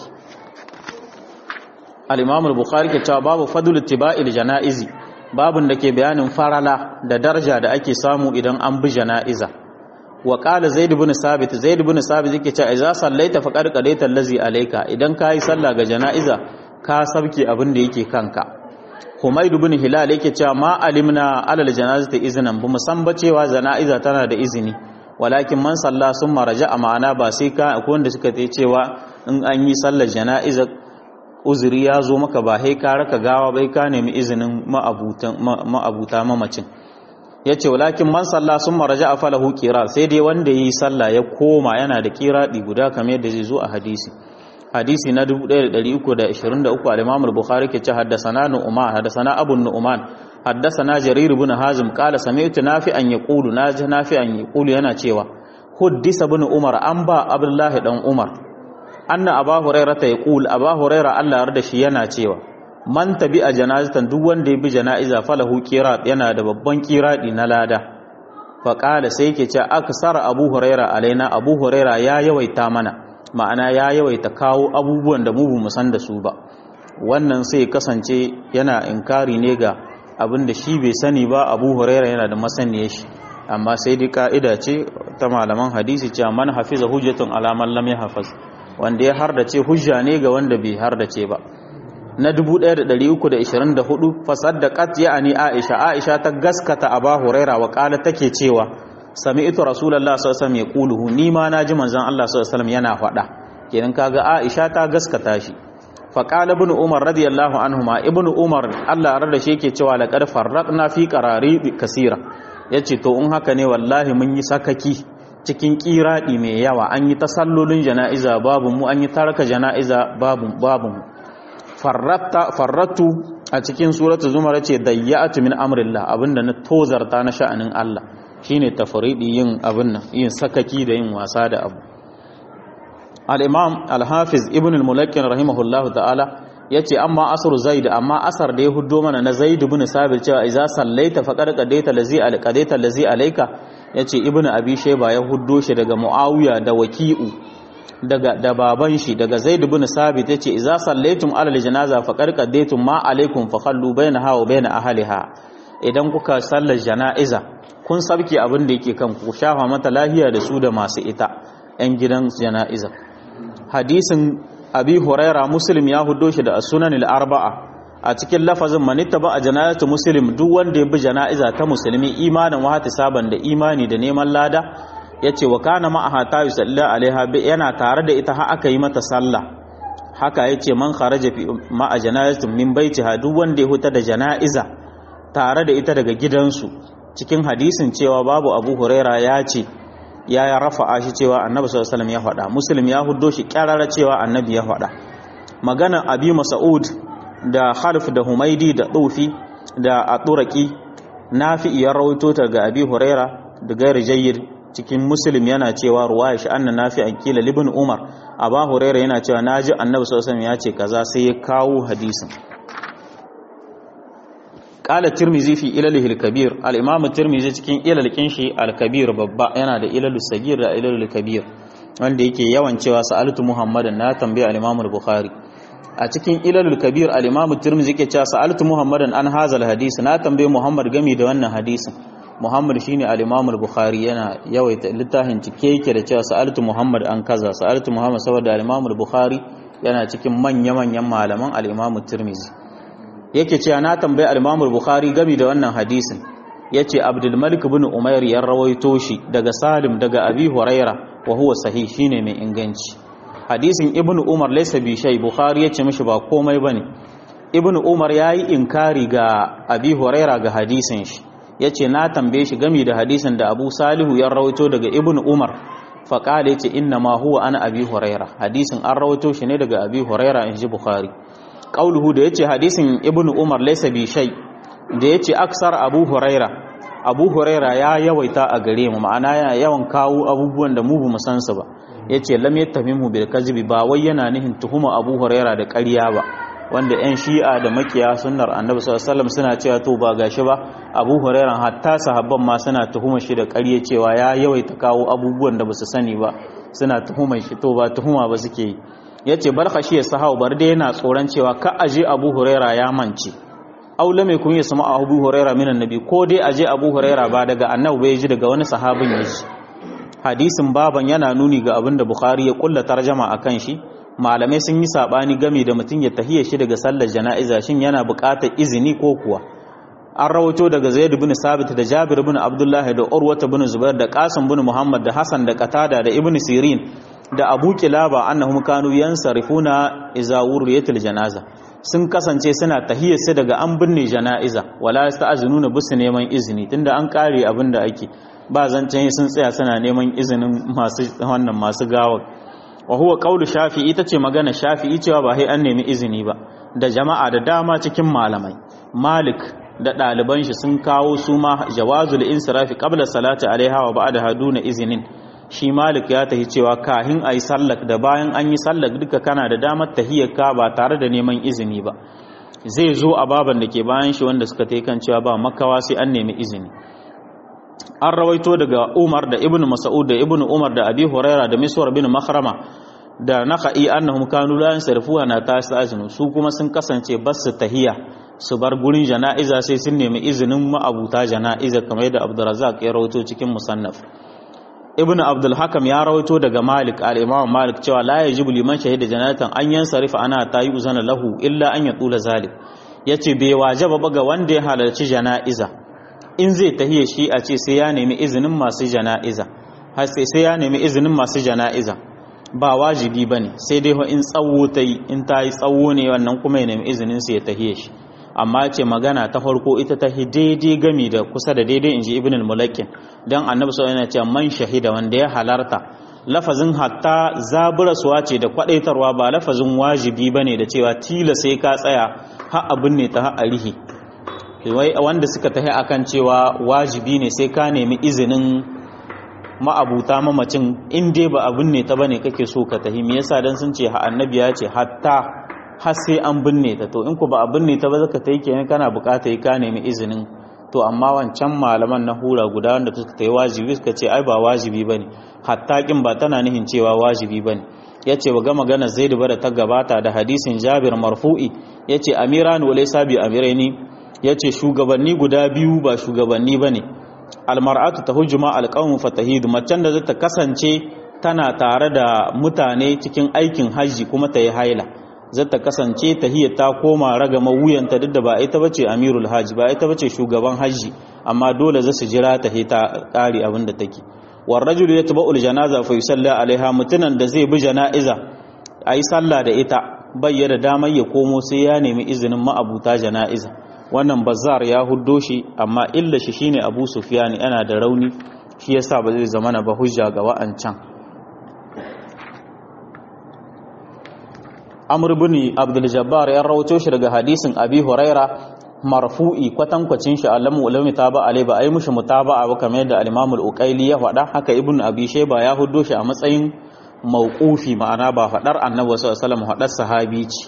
al-imam bukhari ke cewa babu fadl ittiba'il janaizi babun da ke bayanin farala da daraja da ake samu idan an bi janaiza wa qala zaid ibn sabit zaid ibn sabit yake cewa idza sallaita faqad qadaita allazi alayka idan kai sallah ga janaiza ka sabke abin da yake kanka humayd ibn hilal yake cewa ma alimna alal janazati iznan bu musamba cewa janaiza tana da izini walakin man salla summa raja'a ma'ana ba sai ka akwai wanda suka ce cewa in an yi sallar janaiza uzuri ya zo maka ba sai ka raka gawa bai ka nemi izinin ma'abuta mamacin ya ce walakin man sallah sun maraja a falahu kira sai dai wanda yi sallah ya koma yana da kiraɗi guda kamar yadda zai zo a hadisi hadisi na 1323 al-imam al-bukhari ke ce haddasana nu'man haddasana abu nu'man haddasana jarir ibn hazim qala sami'tu nafi'an yaqulu naji nafi'an yaqulu yana cewa huddisa ibn umar an ba abdullahi dan umar anna aba hurairah ta yaqul aba hurairah Allah yarda shi yana cewa man tabi a janazatan duk wanda ya bi jana'iza falahu qirat yana da babban qiradi na lada fa qala sai yake cewa aksara abu huraira alaina abu huraira ya yawaita mana ma'ana ya yawaita kawo abubuwan da mu bamu san da su ba wannan sai kasance yana inkari ne ga abin da shi bai sani ba abu huraira yana da masaniyar shi amma sai dai ka'ida ce ta malaman hadisi cewa man hafiza hujjatun ala man lam yahfaz wanda ya hardace hujja ne ga wanda bai hardace ba na 1324 fasaddaqat ya'ani Aisha Aisha ta gaskata Aba Huraira wa kala take cewa sami'tu Rasulullah sallallahu alaihi wasallam yaquluhu ni ma naji manzon Allah sallallahu alaihi wasallam yana faɗa kenan kaga Aisha ta gaskata shi fa qala ibn Umar radiyallahu anhuma ibn Umar Allah ya shi yake cewa laqad farraqna fi qarari kasira yace to in haka ne wallahi mun yi sakaki cikin kiradi mai yawa an yi tasallolin jana'iza babu mu an yi taraka jana'iza babu babu mu farrattu a cikin suratu zumar ce dayya'atu min amrillah abinda na tozarta na sha'anin Allah shine tafridi yin abin nan yin sakaki da yin wasa da abu al-imam al-hafiz ibn al-mulakkin rahimahullahu ta'ala yace amma asru zaid amma asar da ya huddo mana na zaid ibn sabit cewa idza sallaita faqad qadaita lazi al-qadaita lazi alayka yace ibn abi shayba ya huddo shi daga muawiya da waki'u daga da baban shi daga Zaid ibn Sabit yace idza sallaitum ala aljanaza faqad qaddaytum ma alaikum fa khallu bainaha wa bain ahliha idan kuka sallar janaiza kun sabke abin da yake kan ku shafa mata lahiya da su da masu ita yan gidan janaiza hadisin abi huraira muslim ya hudo shi da sunan al-arba'a a cikin lafazin manitta ba a janazatu muslim duk wanda ya bi janaiza ta musulmi imanin wa saban da imani da neman lada ya ce wa kana ma'aha ta yi sallah alaiha yana tare da ita har aka yi mata sallah haka yace man kharaja fi ma'a janazatin min baitiha duk wanda ya huta da janaiza tare da ita daga gidansu cikin hadisin cewa babu Abu Huraira ya ce ya ya rafa'a shi cewa Annabi sallallahu alaihi wasallam ya faɗa Muslim ya huddo shi kyarara cewa Annabi ya faɗa magana Abi Mas'ud da Harf da Humaidi da Tufi da Aturaki Nafi ya rawaito ta ga Abi Huraira da gairi jayyid cikin Muslim yana cewa ruwaya shi anna Nafi an kila libin Umar Abu Huraira yana cewa naji Annabi sallallahu alaihi wasallam ya ce kaza sai ya kawo hadisin قال الترمذي في إلله الكبير الإمام الترمذي cikin ilal kinshi al-kabir babba yana da ilal sagir da ilal kabir wanda yake yawan cewa sa'altu muhammadan na tambaye al-imam al-bukhari a cikin ilal kabir al-imam at-tirmidhi yake cewa sa'altu muhammadan an hazal hadisi na tambaye muhammad gami da wannan hadisin muhammad shine al-imam al-bukhari yana yawaita littafin cike yake da cewa sa'altu muhammad an kaza sa'altu muhammad saboda al-imam al-bukhari yana cikin manya-manyan malaman al-imam at-tirmidhi yake cewa na tambayi al-Imam al-Bukhari gami da wannan hadisin yace Abdul Malik ibn Umair ya rawaito shi daga Salim daga Abi Huraira wa huwa sahih shine mai inganci hadisin Ibn Umar laysa bi shay Bukhari yace mishi ba komai bane Ibn Umar yayi inkari ga Abi Huraira ga hadisin shi yace na tambaye shi gami da hadisin da Abu Salihu ya rawaito daga Ibn Umar faqala yace inna ma huwa ana Abi Huraira hadisin an rawaito shi ne daga Abi Huraira inji Bukhari qauluhu da yace hadisin ibn umar laysa bi shay da yace aksar abu huraira abu huraira ya yawaita a gare mu ma'ana yana yawan kawo abubuwan da mu bamu san su ba yace lam yattamimu bil kadhibi ba wai yana nihin tuhuma abu huraira da ƙarya ba wanda yan shi'a da makiya sunnar annabi sallallahu alaihi wasallam suna cewa to ba gashi ba abu huraira hatta sahabban ma suna tuhuma shi da ƙarya cewa ya yawaita kawo abubuwan da basu sani ba suna tuhuma shi to ba tuhuma ba suke yi ya ce bar kashi ya sahau bar dai yana tsoron cewa ka aje abu huraira ya mance aula mai kun yi sama abu huraira minan nabi ko dai aje abu huraira ba daga annabi bai ji daga wani sahabin ya ji hadisin baban yana nuni ga abin da bukhari ya kulla tarjama a kan shi malamai sun yi sabani game da mutum ya tahiya shi daga sallar jana'iza shin yana buƙatar izini ko kuwa an rawato daga zaid bin sabit da jabir bin abdullahi da urwata bin zubair da qasim bin muhammad da hasan da qatada da ibn sirin da abu kilaba annahum kanu yansarifuna iza wuriyatil janaza sun kasance suna tahiyyarsu daga an binne jana'iza wala yasta'zinuna bisu neman izini tunda an kare abin da ake ba zancen sun tsaya suna neman izinin masu wannan masu gawa wa huwa qawlu shafi'i ita ce magana shafi'i cewa ba sai an nemi izini ba da jama'a da dama cikin malamai malik da ɗaliban shi sun kawo su ma jawazul insirafi qabla salati alaiha wa ba'da haduna izinin shi malik ya tahi cewa kahin a yi sallak da bayan an yi sallak duka kana da damar tahiyyarka ba tare da neman izini ba zai zo a baban da ke bayan shi wanda suka kan cewa ba makawa sai an nemi izini an rawaito daga umar da ibn mas'ud da ibn umar da abi huraira da miswar bin makhrama da naka'i annahum kanu la yansarifuha na tasazinu su kuma sun kasance bas su tahiya su bar gurin jana'iza sai sun nemi izinin ma'abuta jana'iza kamar yadda abdurrazzaq ya rawaito cikin musannaf ibn abdul hakam ya rawaito daga malik al-imam malik cewa la yajibu liman shahida janatan an yansarifa ana tayi uzana lahu illa an yatula zalik yace bai wajaba ba ga wanda ya halarci jana'iza in zai tahiye shi a ce sai ya nemi izinin masu jana'iza har sai sai ya nemi izinin masu jana'iza ba wajibi bane sai dai in tsawo ta yi in ta yi tsawo ne wannan kuma ya nemi izinin sai ya tahiye shi amma ce magana ta farko ita ta daidai gami da kusa da daidai inji ibn al-mulakin dan annabi sallallahu alaihi wasallam man shahida wanda ya halarta lafazin hatta zaburaswa ce da kwadaitarwa ba lafazin wajibi bane da cewa tila sai ka tsaya har abin ne ta har arihi wai wanda suka tahi akan cewa wajibi ne sai ka nemi izinin ma'abuta mamacin in dai ba abin ne ta bane kake so ka tahi me yasa dan sun ce annabi ya ce hatta har sai an binne ta to in ku ba a binne ta ba zaka ta yi kenan kana bukata yi ka nemi izinin to amma wancan malaman na hura guda wanda suka ta yi wajibi suka ce ai ba wajibi bane hatta kin ba tana nihin cewa wajibi bane yace ba ga magana Zaid ba da ta gabata da hadisin Jabir marfu'i yace amiran wa laysa bi amiraini yace shugabanni guda biyu ba shugabanni bane almar'atu tahujuma alqawmu fatahidu macen da zata kasance tana tare da mutane cikin aikin haji kuma ta yi haila zata kasance tahiyya ta koma ragama wuyanta duk da ba ita bace amirul hajji ba ita bace shugaban haji amma dole za su jira ta ta kare abin da take war rajul yatba'ul janaza fa yusalla alaiha mutunan da zai bi janaiza ayi sallah da ita bai da damar ya komo sai ya nemi izinin ma'abuta jana'iza wannan bazar ya huddo shi amma illa shi shine abu sufyan yana da rauni shi yasa ba zai zama na ba hujja ga wa'ancan amr ibn abdul jabbar ya rawaito shi daga hadisin abi huraira marfu'i kwatankwacin shi alamu ulami ta ba alai ba ai mushi mutaba'a ba kamar yadda al-imam al-uqayli ya faɗa haka ibn abi shayba ya huddo shi a matsayin mauqufi ma'ana ba faɗar annabi sallallahu alaihi wasallam faɗar sahabi ce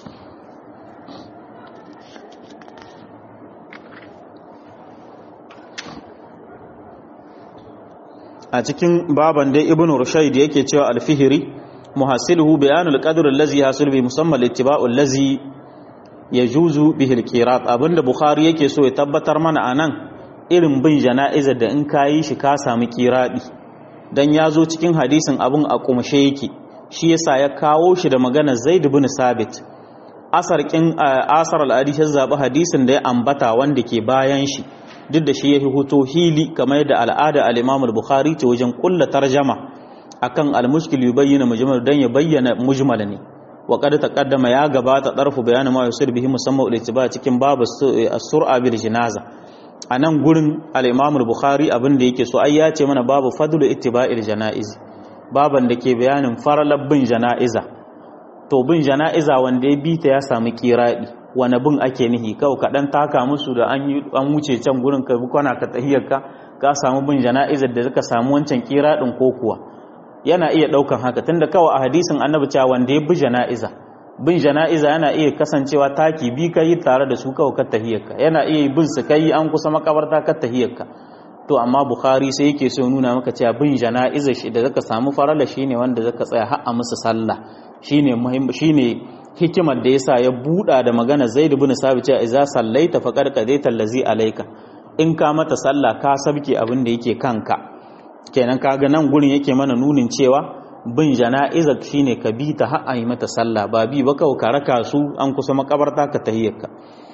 a cikin baban dai ibn rushayd yake cewa al-fihri muhasiluhu bayanul qadr allazi hasul bi musammal ittiba'u allazi yajuzu bihi al-qirat abinda bukhari yake so ya tabbatar mana anan irin bin jana'izar da in kayi shi ka samu kiradi dan yazo cikin hadisin abun a kumshe yake shi yasa ya kawo shi da magana zaid ibn sabit asar kin asar al-hadith zabi hadisin da ya ambata wanda ke bayan shi duk da shi ya huto hili kamar yadda al'ada al-imam al-bukhari ce wajen kulla tarjama akan al-mushkil yubayyana mujmal dan ya bayyana mujmal ne wa qad taqaddama ya gabata darfu bayanin ma yusir bihi musamman al-ittiba cikin babu as-sur'a bil jinaza anan gurin al-imam al-bukhari abin da yake so ai ya ce mana babu fadlu ittiba'il janaiz baban da ke bayanin faralab bin janaiza to bin janaiza wanda ya bita ya samu kiradi wani bin ake nihi kawai kaɗan taka musu da an wuce can gurin ka bi kwana ka tahiyarka ka samu bin jana'izar da suka samu wancan kira ɗin ko kuwa yana iya ɗaukan haka tunda kawai a hadisin annabi cewa wanda ya bi jana'iza bin jana'iza yana iya kasancewa taki bi ka yi tare da su kawai ka tahiyarka yana iya bin su kai an kusa makabarta ka tahiyarka to amma bukhari sai yake so nuna maka cewa bin jana'iza shi da zaka samu farala shine wanda zaka tsaya har a musu sallah shine muhimmi shine hikimar da yasa ya buɗa da magana Zaid ibn Sabit cewa idza sallaita faqad qadaita allazi alayka in ka mata sallah ka sabke abin da yake kanka kenan kaga nan gurin yake mana nunin cewa bin jana'iza shine ka bi ta har yi mata sallah ba bi ba kawai ka raka su an kusa makabarta ka tahiyyarka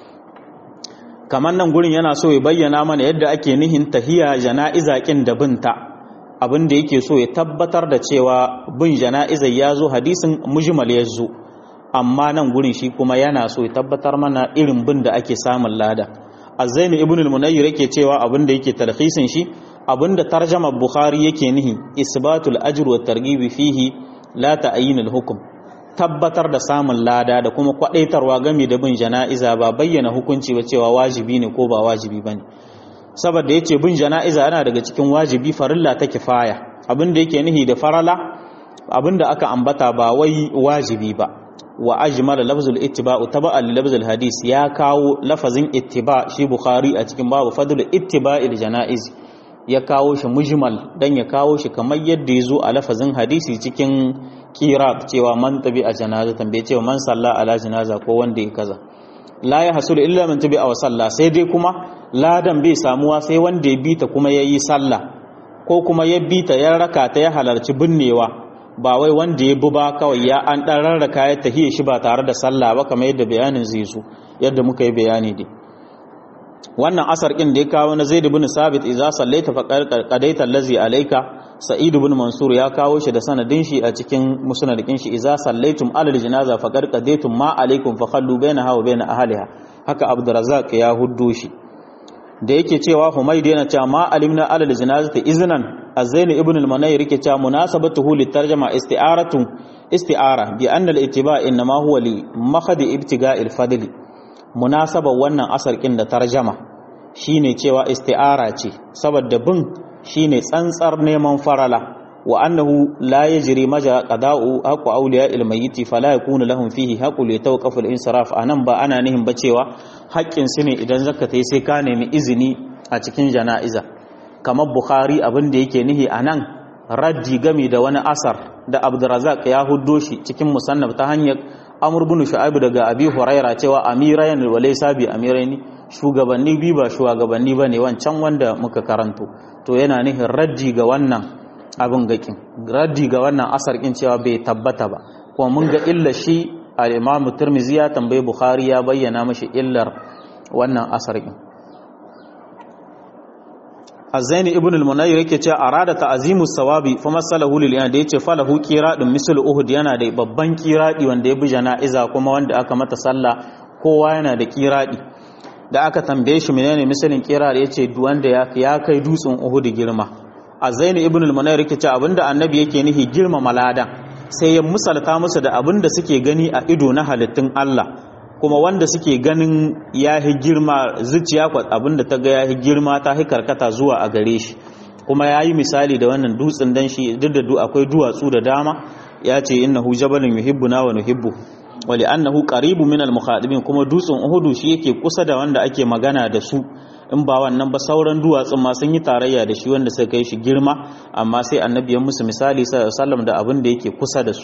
kamar nan gurin yana so ya bayyana mana yadda ake nihin tahiyya jana'iza kin da binta abin da yake so ya tabbatar da cewa bin jana'iza ya zo hadisin mujmal ya zo amma nan gurin shi kuma yana so ya tabbatar mana irin bin da ake samun lada azzaini ibn al-munayyir yake cewa abin da yake talhisin shi abin da tarjama bukhari yake nihi isbatul ajr wa targhib fihi la ta'yin al-hukm tabbatar da samun lada da kuma kwadaitarwa game da bin jana'iza ba bayyana hukunci ba cewa wajibi ne ko ba wajibi bane saboda yace bin jana'iza yana daga cikin wajibi farilla ta kifaya abin da yake nihi da farala abin da aka ambata ba wai wajibi ba wa ajmala lafzul ittiba'u taba'an li lafzul hadis ya kawo lafazin ittiba shi bukhari a cikin babu fadlul ittiba'il janaiz ya kawo shi mujmal dan ya kawo shi kamar yadda ya zo a lafazin hadisi cikin kira cewa man tabi a janaza tambaye cewa man salla ala janaza ko wanda ya kaza la ya hasul illa man tabi a salla sai dai kuma ladan bai samuwa sai wanda ya bita kuma yayi sallah ko kuma ya bita ya raka ta ya halarci binnewa ba wai wanda ya bi ba kawai ya an ɗan rarraka ya tahiye shi ba tare da sallah ba kamar yadda bayanin zai zo yadda muka yi bayani dai wannan asar ɗin da ya kawo na zaid ibn sabit idza sallaita fa qadaita allazi alayka sa'id ibn mansur ya kawo shi da sanadin shi a cikin musnad din shi idza sallaitum alal janaza fa qadaitum ma alaykum fa khallu bainaha wa bain ahliha haka abdurrazzaq ya huddo shi da yake cewa Humayd yana cewa ma alimna alal janazati iznan az-Zain ibn al-Munayr yake cewa munasabatuhu litarjama isti'aratu isti'ara bi anna al-ittiba' inma huwa li makhadi ibtiga'il fadli munasaba wannan asar kin da tarjama shine cewa isti'ara ce saboda bin shine tsantsar neman farala wa annahu la yajri maja qada'u haqu awliya al-mayyit fala yakunu lahum fihi haqu li tawqaf al-insiraf anan ba ana nihin ba cewa haƙƙin su ne idan zakata sai ka nemi izini a cikin jana'iza kamar bukhari abin da yake nihi anan raddi game da wani asar da abdurrazzaq ya huddo shi cikin musannaf ta hanyar amr bin shu'aib daga abi huraira cewa amirayan wa laysa bi amiraini shugabanni bi ba shugabanni bane wancan wanda muka karanto to yana nihin raddi ga wannan abin gakin raddi ga wannan asar kin cewa bai tabbata ba kuma mun ga illa shi al-Imam Tirmidhi ya tambaye Bukhari ya bayyana mashi illar wannan asar kin azaini ibn al-munayyir yake cewa arada ta'zimu sawabi fa masalahu lil da yace falahu qiradun misl uhud yana da babban qiradi wanda ya bi jana'iza kuma wanda aka mata sallah kowa yana da qiradi da aka tambaye shi menene misalin qiradi yace wanda ya kai dutsen uhud girma azaini ibn al-munayyir yake cewa abinda annabi yake nihi girma maladan sai ya musalta musu da abinda suke gani a ido na halittun Allah kuma wanda suke ganin ya yi girma zuciya abinda ta ga ya yi girma ta yi karkata zuwa a gare shi kuma ya yi misali da wannan dutsen dan shi duk da akwai duwatsu da dama ya ce innahu jabalun yuhibbuna wa nuhibbu wa li'annahu qaribun min al-mukhadibin kuma dutsen Uhudu shi yake kusa da wanda ake magana da su in ba wannan ba sauran duwatsun ma sun yi tarayya da shi wanda suka kai shi girma amma sai annabi ya musu misali sallallahu alaihi wasallam da abin da yake kusa da su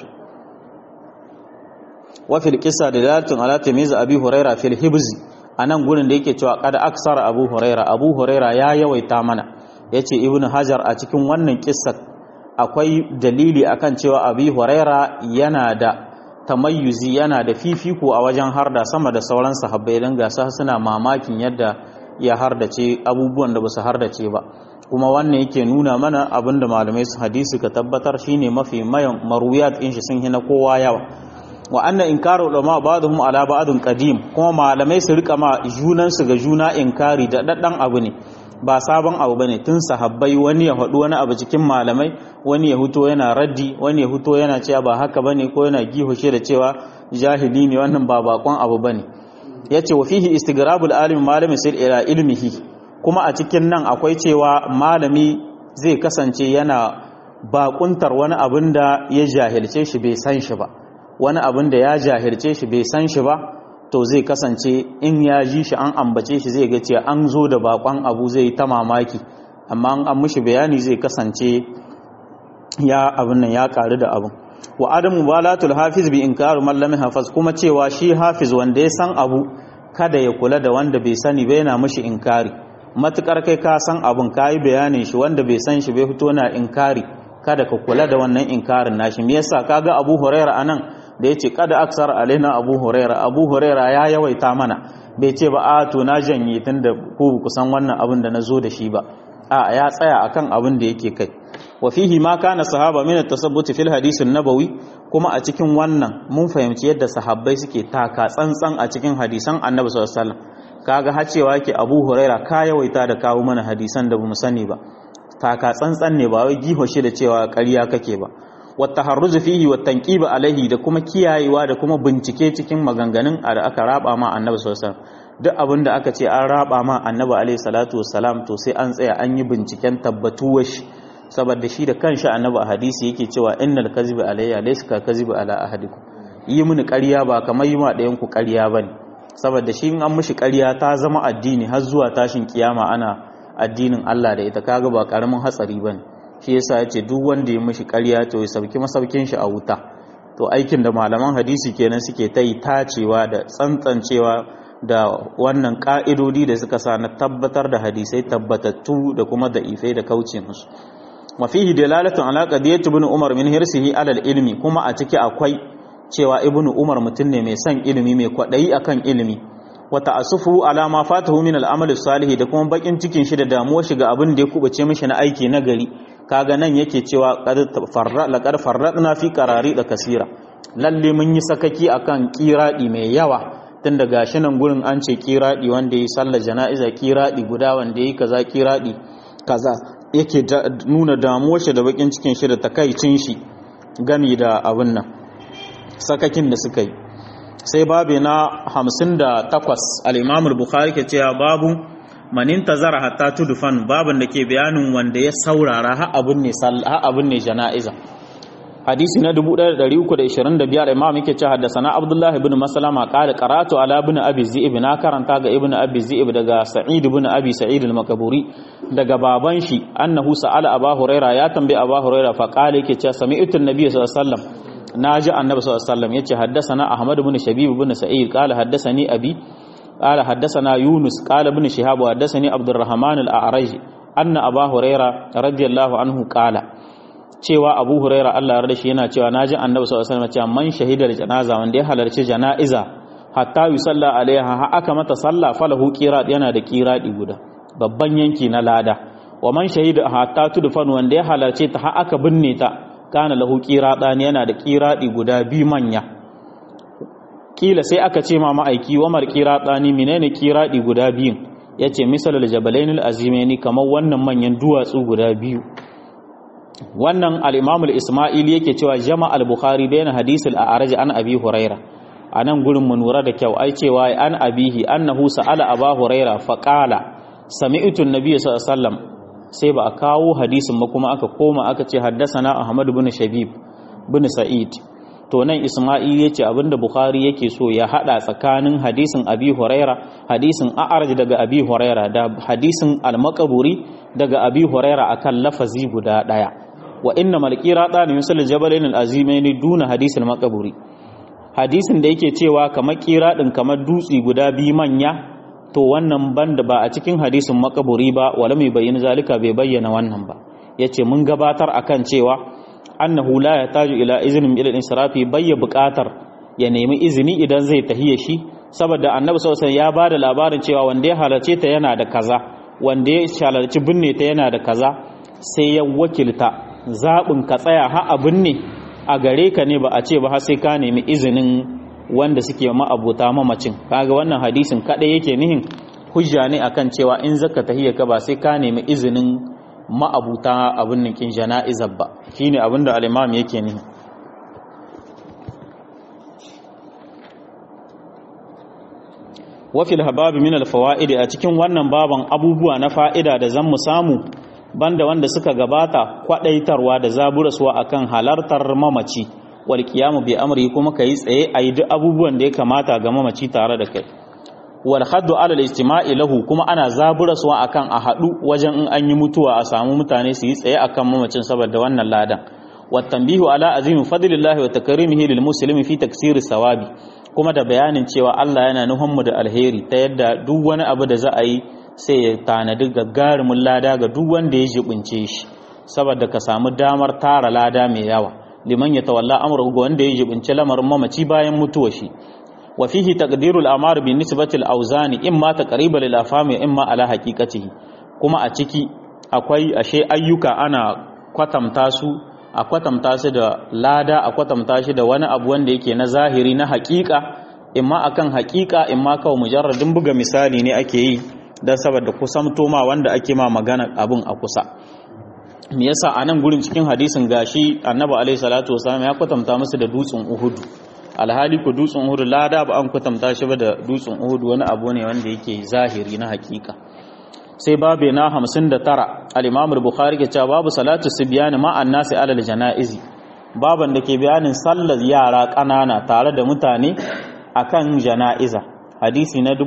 وفي القصة دلالة على تمييز أبي هريرة في الحبز anan gurin da yake cewa kada aksara Abu Huraira Abu Huraira ya yawaita mana yace Ibn Hajar a cikin wannan kissa akwai dalili akan cewa Abi Huraira yana da tamayyuzi yana da fifiko a wajen harda sama da sauran sahabbai dan gasa suna mamakin yadda ya hardace abubuwan da basu hardace ba kuma wannan yake nuna mana abinda malamai su hadisi ka tabbatar shine mafi mayan maruyat in shi sun hina kowa yawa wa anna inkaru ulama ba'dhum ala ba'dhin qadim kuma malamai su rika ma junan su ga juna inkari da daddan abu ne ba sabon abu bane tun sahabbai wani ya faɗi wani abu cikin malamai wani ya huto yana raddi wani ya huto yana cewa ba haka bane ko yana gihoshe da cewa jahili ne wannan ba bakon abu bane yace wa fihi istigrabul alim malami sir ila ilmihi kuma a cikin nan akwai cewa malami zai kasance yana bakuntar wani abin da ya jahilce shi bai san shi ba wani abin da ya jahilce shi bai san shi ba to zai kasance in ya ji shi an ambace shi zai ga cewa an zo da bakon abu zai ta mamaki amma an mishi bayani zai kasance ya abin nan ya karu da abin wa adamu balatul hafiz bi inkaru man lam hafaz kuma cewa shi hafiz wanda ya san abu kada ya kula da wanda bai sani ba yana mishi inkari matukar kai ka san abin kayi bayanin shi wanda bai san shi bai fito na inkari kada ka kula da wannan inkarin nashi me yasa kaga Abu Huraira anan da yace kada aksar alaina Abu Huraira Abu Huraira ya yawaita mana bai ce ba a to na janye tunda ku ku san wannan abin da nazo da shi ba a ya tsaya akan abin da yake kai wa fihi ma kana sahaba min at-tasabbut fil hadith an-nabawi kuma a cikin wannan mun fahimci yadda sahabbai suke taka tsantsan a cikin hadisan Annabi sallallahu alaihi wasallam kaga har cewa yake Abu Huraira ka yawaita da kawo mana hadisan da bamu sani ba taka tsantsan ne ba wai giho shi da cewa ƙarya kake ba wata harruzu fihi wa tanqiba alaihi da kuma kiyayewa da kuma bincike cikin maganganun da aka raba ma annabi sallallahu alaihi wasallam duk abin da aka ce an raba ma annabi alaihi salatu wassalam to sai an tsaya an yi binciken tabbatuwar shi saboda shi da kanshi annabi a hadisi yake cewa innal kaziba alayya laysa ka kaziba ala ahadikum yi mini ƙarya ba kamar yi ma ɗayan ku ƙarya bane saboda shi in an mishi ƙarya ta zama addini har zuwa tashin kiyama ana addinin Allah da ita kaga ba karamin hatsari bane shi yasa yace duk wanda ya mishi ƙarya to ya sauki masaukin shi a wuta to aikin da malaman hadisi kenan suke ta yi tacewa da tsantsancewa da wannan ka'idodi da suka sa na tabbatar da hadisai tabbatattu da kuma da ifai da kauce musu mafihi dalalatun ala qadiyat ibn umar min hirsihi ala ilmi kuma a ciki akwai cewa ibn umar mutum ne mai son ilimi mai kwadayi akan ilimi wa ta'assufu ala ma fatahu min al-amal salih da kuma bakin cikin shi da damuwar shi ga abin da ya kubace mishi na aiki na gari kaga nan yake cewa qad farra laqad farradna fi qarari da kasira lalle mun yi sakaki akan kiradi mai yawa tun da gashi nan gurin an ce kiradi wanda yi sallar jana'iza kiradi guda wanda yi kaza kiradi kaza yake nuna damuwar shi da bakin cikin shi da takaicin shi gami da abin nan sakakin da suka yi sai babu na 58 al-Imam al-Bukhari ke cewa babu manin tazara hatta tudfan babun da ke bayanin wanda ya saurara har abun ne har abun ne jana'iza hadisi na 1325 imam yake cewa haddathana Abdullah ibn Maslama qala qara'tu ala ibn Abi Zi'ib na karanta ga ibn Abi Zi'ib daga Sa'id ibn Abi Sa'id al-Makaburi daga baban shi annahu sa'ala Abu Huraira ya tambaye Abu Huraira fa qala yake cewa sami'tu an-nabiy sallallahu alaihi wasallam naji annabi sallallahu alaihi wasallam yace haddathana Ahmad ibn Shabib ibn Sa'id qala haddathani abi قال حدثنا يونس قال ابن شهاب وحدثني عبد الرحمن الأعرج أن أبا هريرة رضي الله عنه قال cewa Abu Huraira Allah ya rada shi yana cewa naji Annabi sallallahu alaihi wasallam cewa man shahidar janaza wanda ya halarci janaiza hatta yusalla alaiha ha aka mata sallah falahu qirat yana da qiradi guda babban yanki na lada wa man shahida hatta tudfan wanda ya halarce ta har aka binne ta kana lahu qiradani yana da qiradi guda biyu manya kila sai aka ce ma ma'aiki wa mar qiradani menene qiradi guda biyun yace misalul jabalainil azimaini kamar wannan manyan duwatsu guda biyu wannan al-imam al-isma'ili yake cewa jama' al-bukhari bayan hadisul a'raj an abi huraira anan gurin mu nura da kyau ai cewa an abihi annahu sa'ala aba huraira fa qala sami'tu an-nabiy sallallahu alaihi wasallam sai ba a kawo hadisin ba kuma aka koma aka ce haddasana ahmad bin shabib bin sa'id to nan isma'il yace abinda bukhari yake so ya hada tsakanin hadisin abi huraira hadisin a'raj daga abi huraira da hadisin al-maqburi daga abi huraira akan lafazi guda daya wa inna malqira dan yusul jabalain al-azimain duna hadisin maqburi hadisin da yake cewa kamar kira din kamar dutsi guda bi manya to wannan banda ba a cikin hadisin makaburi ba wala mai bayyana zalika bai bayyana wannan ba yace mun gabatar akan cewa annahu la yataju ila iznin ila insirafi bayya buƙatar ya nemi izini idan zai tahiya shi saboda annabi sallallahu alaihi ya bada labarin cewa wanda ya halarce ta yana da kaza wanda ya halarci binne ta yana da kaza sai ya wakilta zabin ka tsaya ha a binne a gare ka ne ba a ce ba har sai ka nemi izinin wanda suke ma'abuta mamacin kaga wannan hadisin kadai yake nihin hujja ne akan cewa in zaka tahiyya ka ba sai ka nemi izinin ma'abuta abin nikin jana'izar ba shine abin da al-imam yake nihin wafil hababi min al-fawaid a cikin wannan baban abubuwa na fa'ida da zan mu samu banda wanda suka gabata kwadaitarwa da zaburaswa akan halartar mamaci wal qiyamu bi amri kuma kai tsaye ayi duk abubuwan da ya kamata ga mamaci tare da kai wal haddu ala al istima'i lahu kuma ana zaburaswa akan a hadu wajen in an yi mutuwa a samu mutane su yi tsaye akan mamacin saboda wannan ladan wat tanbihu ala azimi fadlillahi wa takrimihi lil muslimi fi taksiri sawabi kuma da bayanin cewa Allah yana nuhun mu da alheri ta yadda duk wani abu da za a yi sai ya tanadi gagarumin lada ga duk wanda ya jibince shi saboda ka samu damar tara lada mai yawa liman ya tawalla amru ga wanda ya jibince lamarin mamaci bayan mutuwa shi wa fihi taqdirul amar bi nisbati al-awzani imma taqriban lil afami imma ala haqiqatihi kuma a ciki akwai ashe ayyuka ana kwatamta su a kwatamta su da lada a kwatamta shi da wani abu wanda yake na zahiri na haƙiƙa imma akan haƙiƙa imma kawai mujarradin buga misali ne ake yi don saboda kusamto ma wanda ake ma magana abun a kusa me yasa a nan gurin cikin hadisin gashi annabi alaihi salatu wasallam ya kwatanta musu da dutsen uhudu alhali ku dutsen uhudu lada ba an kwatanta shi ba da dutsen uhudu wani abu ne wanda yake zahiri na hakika sai babu na 59 al-imam al-bukhari ke cewa babu salatu sibyan ma annasi alal janaizi baban da ke bayanin sallar yara kanana tare da mutane akan janaiza hadisi na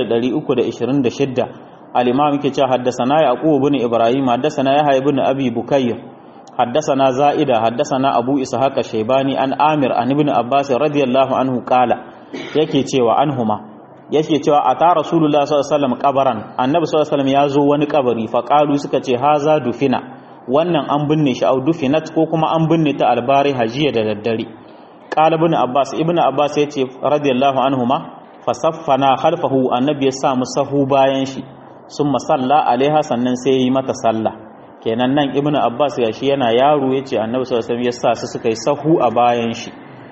1326 al-imam yake cewa haddathana yaqub ibn ibrahim haddathana yahya ibn abi bukayr haddathana zaida haddathana abu ishaq shaybani an amir an ibn abbas radiyallahu anhu qala yake cewa anhuma yake cewa ata rasulullah sallallahu alaihi wasallam kabaran annabi sallallahu alaihi wasallam ya zo wani kabari fa qalu suka ce haza dufina wannan an binne shi au dufinat ko kuma an binne ta albari hajiya da daddare qala ibn abbas ibn abbas yace radiyallahu anhuma fasaffana khalfahu annabi ya sa mu sahu bayan shi sun masalla alaiha sannan sai yi mata sallah kenan nan ibnu abbas ya shi yana yaro yace annabi sallallahu alaihi wasallam ya sa su suka yi sahu a bayan shi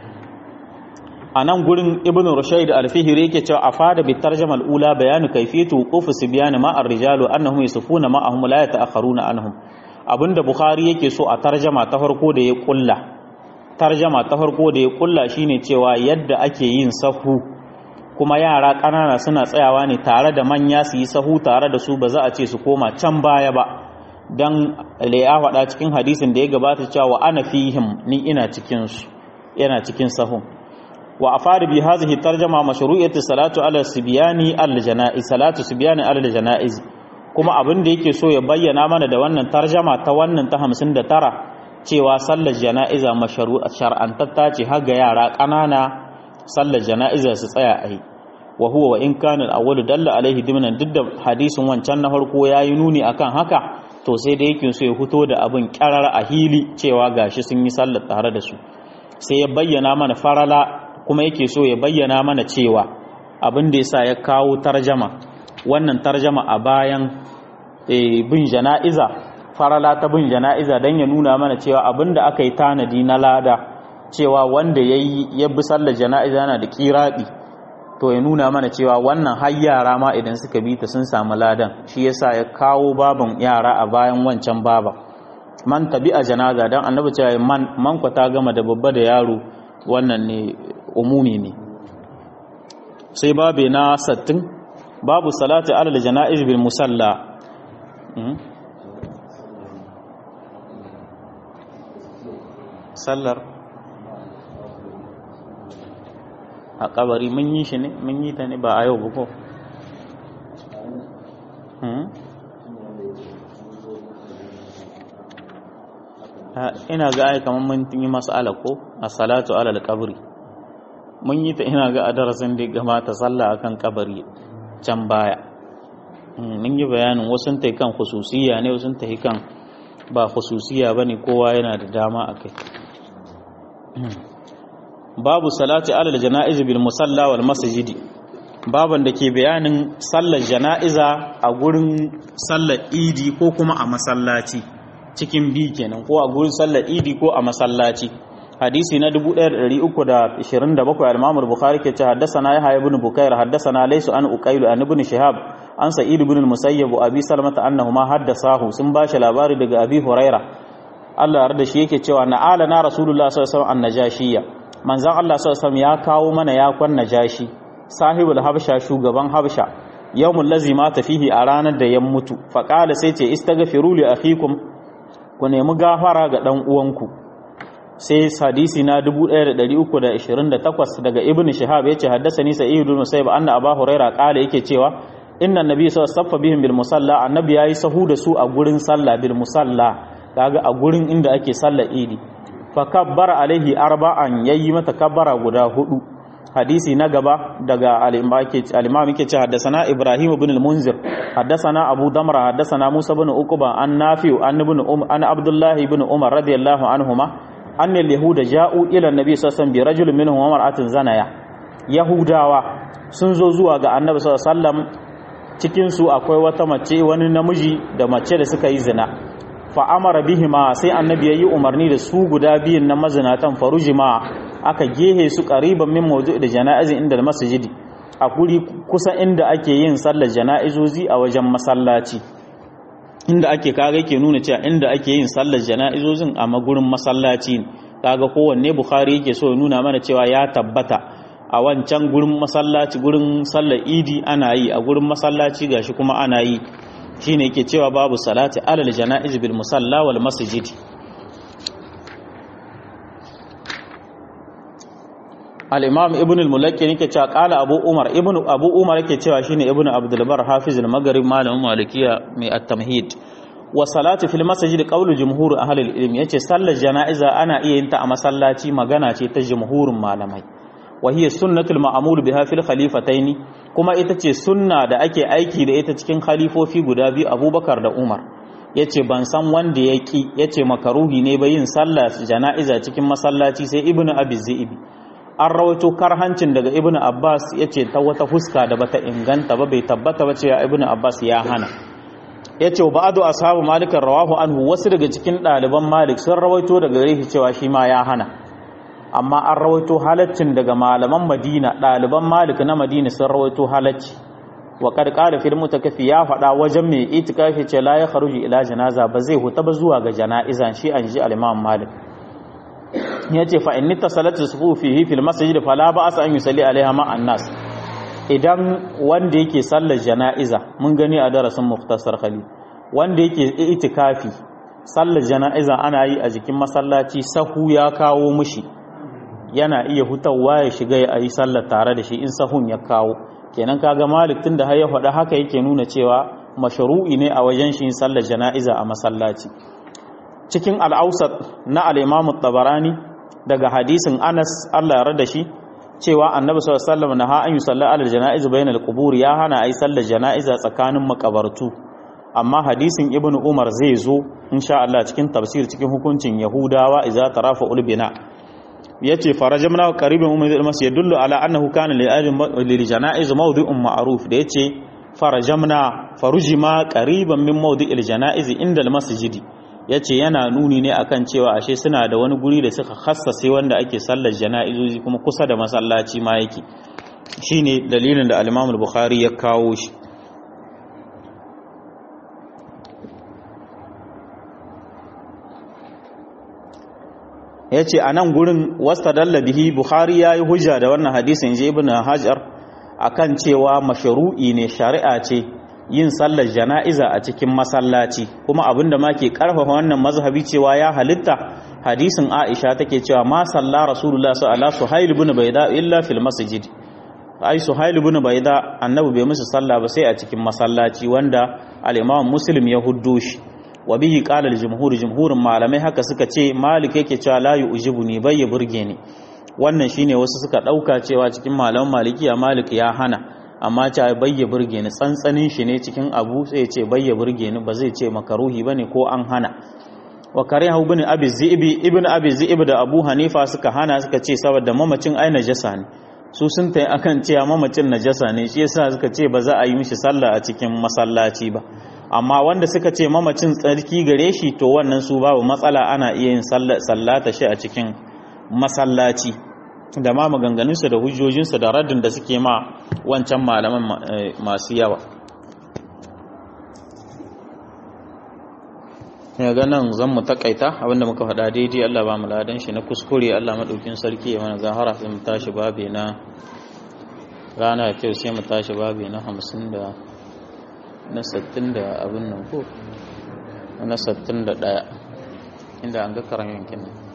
a nan gurin ibnu rushayd al-fihri yake cewa afada bi tarjama al-ula bayanu kayfiyatu wuquf sibyan ma ar-rijalu annahum yusufuna ma'ahum la yata'akharuna anhum abinda bukhari yake so a tarjama ta farko da ya kulla tarjama ta farko da ya kulla shine cewa yadda ake yin sahu kuma yara ƙanana suna tsayawa ne tare da manya su yi sahu tare da su ba za a ce su koma can baya ba don ya faɗa cikin hadisin da ya gabata cewa ana fihim ni ina cikin su yana cikin sahun wa afari bi hadhihi tarjama mashru'iyati salatu ala sibyani al janaiz salatu sibyani al janaiz kuma abin da yake so ya bayyana mana da wannan tarjama ta wannan ta 59 cewa sallar janaiza mashru'a shar'antatta ce har ga yara ƙanana sallar jana'iza su tsaya a yi wa huwa wa in kana al dalla alaihi dimnan duk da hadisin wancan na farko yayi nuni akan haka to sai da yake so ya fito da abin karar a hili cewa gashi sun yi sallar tare da su sai ya bayyana mana farala kuma yake so ya bayyana mana cewa abin da yasa ya kawo tarjama wannan tarjama a bayan bin jana'iza farala ta bin jana'iza don ya nuna mana cewa abinda aka yi tanadi na lada cewa wanda ya yi ya bi sallar jana'iza yana da kiraɗi to ya nuna mana cewa wannan har yara ma idan suka bi ta sun samu ladan shi yasa ya kawo baban yara a bayan wancan baba man tabi a janaza don annabi cewa man man ta gama da babba da yaro wannan ne umumi ne sai babe na sattin babu salati alal jana'iz bil musalla sallar a kabari mun yi shi ne mun yi ta ne ba a yau buko ina ga ai kamar mun yi mas'ala ko a salatu alal kabri mun yi ta ina ga a darasin da gamata sallah akan kabari can baya mun yi bayanin wasu ta kan khususiya ne wasu ta kan ba khususiya bane kowa yana da dama akai babu salati alal janaiz bil musalla wal masjidi baban da ke bayanin sallar jana'iza a gurin sallar idi ko kuma a masallaci cikin bi kenan ko a gurin sallar idi ko a masallaci hadisi na 1327 al-Imam al-Bukhari ke ce haddathana Yahya ibn Bukair haddathana Laysu an Uqayl an ibn Shihab an Sa'id ibn al-Musayyib Abi Salmah annahuma haddathahu sun bashi labari daga Abi Huraira Allah ya da shi yake cewa na'ala na Rasulullah sallallahu alaihi wasallam an-najashiyya manzon Allah sallallahu alaihi wasallam ya kawo mana yakon najashi sahibul habsha shugaban habsha yawmul ladzi mata fihi a ranar da ya mutu faqala sai ce istaghfiru li akhikum ku nemi gafara ga dan uwanku sai hadisi na 1328 daga ibn shihab yace haddathani sa'id ibn musayyib anna abu huraira qala yake cewa inna nabiy sallallahu alaihi wasallam bihim bil musalla annabi yayi sahu da su a gurin sallah bil musalla kaga a gurin inda ake sallar idi fa kabbara alaihi arba'an yayi mata kabbara guda hudu hadisi na gaba daga al-imam yake ce haddathana ibrahim ibn al-munzir haddathana abu damra haddathana musa ibn uqba an nafi' an ibn um an abdullah ibn umar radiyallahu anhuma anna al-yahuda ja'u ila an-nabi sallallahu alaihi wasallam bi rajulin minhum wa mar'atin zanaya yahudawa sun zo zuwa ga annabi sallallahu alaihi wasallam cikin su akwai wata mace wani namiji da mace da suka yi zina fa amara bihima sai annabi yayi umarni da su guda biyun na mazinatan farujima aka gehe su ƙariban min mawdu da jana'izin inda da masjidi a guri kusa inda ake yin sallar jana'izozi a wajen masallaci inda ake kaga yake nuna cewa inda ake yin sallar jana'izozin a magurin masallaci kaga kowanne bukhari yake so ya nuna mana cewa ya tabbata a wancan gurin masallaci gurin sallar idi ana yi a gurin masallaci gashi kuma ana yi shine yake cewa babu salati alal jana'iz bil musalla wal masjidi al-imam ibn al-mulakki yake cewa qala abu umar ibn abu umar yake cewa shine ibn abdul bar hafiz al-maghrib malamin malikiya mai at-tamhid wa salati fil masjid qawlu jumhur ahli al-ilm yace sallar jana'iza ana iya yin ta a masallaci magana ce ta jumhurin malamai wa hiya sunnatul ma'mul biha fil khalifataini kuma ita ce sunna da ake aiki da ita cikin khalifofi guda biyu abubakar da umar yace ban san wanda ya ki yace makaruhi ne ba yin sallar jana'iza cikin masallaci sai ibnu abi zibi an rawaito karhancin daga ibnu abbas yace ta wata fuska da bata inganta ba bai tabbata ba cewa ibnu abbas ya hana yace ba'du ashabu malik rawahu anhu wasu daga cikin ɗaliban malik sun rawaito daga gare shi cewa shi ma ya hana amma an rawaito halaccin daga malaman madina ɗaliban malik na madina sun rawaito halacci wa kad qala fil mutakafi ya faɗa wajen mai itikafi ce la ya kharuji ila janaza ba zai huta ba zuwa ga jana'izan shi an ji al-imam malik yace fa inni tasalatu sufu fihi fil masjid fala ba'sa an yusalli alaiha ma an-nas idan wanda yake sallar jana'iza mun gani a darasin muftasar khali wanda yake itikafi sallar jana'iza ana yi a jikin masallaci sahu ya kawo mushi yana iya hutawa ya shiga ya yi sallar tare da shi in sahun ya kawo kenan kaga malik tun da har ya faɗa haka yake nuna cewa mashru'i ne a wajen shi sallar jana'iza a masallaci cikin al'ausat na al-imam tabarani daga hadisin anas Allah ya rada shi cewa annabi sallallahu alaihi wasallam na ha an yusalla ala janaiz bainal qubur ya hana ai sallar janaiza tsakanin makabartu amma hadisin ibnu umar zai zo insha Allah cikin tafsir cikin hukuncin yahudawa idza tarafa ulbina yace farajamna qaribun min al-masjid yadullu ala annahu kana lil janaiz mawdi'un ma'ruf da yace farajamna farujima qariban min mawdi'il janaiz inda al-masjidi yace yana nuni ne akan cewa ashe suna da wani guri da suka khassase wanda ake sallar janaizoji kuma kusa da masallaci ma yake shine dalilin da al-Imam al-Bukhari ya kawo shi ya ce a nan gurin wasta bihi buhari ya yi hujja da wannan hadisin je ibn hajar akan cewa masharu'i ne shari'a ce yin sallar jana'iza a cikin masallaci kuma abinda ma ke karfafa wannan mazhabi cewa ya halitta hadisin aisha take cewa ma salla rasulullah sallallahu alaihi suhail ibn bayda illa fil masjid ai suhail ibn bayda annabi bai musu sallah ba sai a cikin masallaci wanda al-imam muslim ya huddo shi wa bihi qala al-jumhur jumhurin malamai haka suka ce malik yake cewa la yu'jibuni bai ya burge ni wannan shine wasu suka dauka cewa cikin malaman malikiya malik ya hana amma ce bai ya burge ni tsantsanin shi ne cikin abu sai ya ce bai ya burge ni ba zai ce makaruhi bane ko an hana wa karihu ibn abi zi'bi ibn abi zi'b da abu hanifa suka hana suka ce saboda mamacin ai najasa ne su sun tayi akan cewa mamacin najasa ne shi yasa suka ce ba za a yi mishi sallah a cikin masallaci ba amma wanda suka ce mamacin tsarki gare shi to wannan su babu matsala ana iya yin sallata shi a cikin masallaci da ma maganganunsa da hujjojinsa da raddin da suke ma wancan malaman masu yawa ya ga nan zan mu takaita abinda muka faɗa daidai Allah ba mu ladan shi na kuskure Allah maɗaukin sarki ya mana zahara sai mu tashi babi na rana ta sai mu tashi babi na hamsin da na sattin da abin nan ko na sattin da ɗaya inda an ga karamin kenan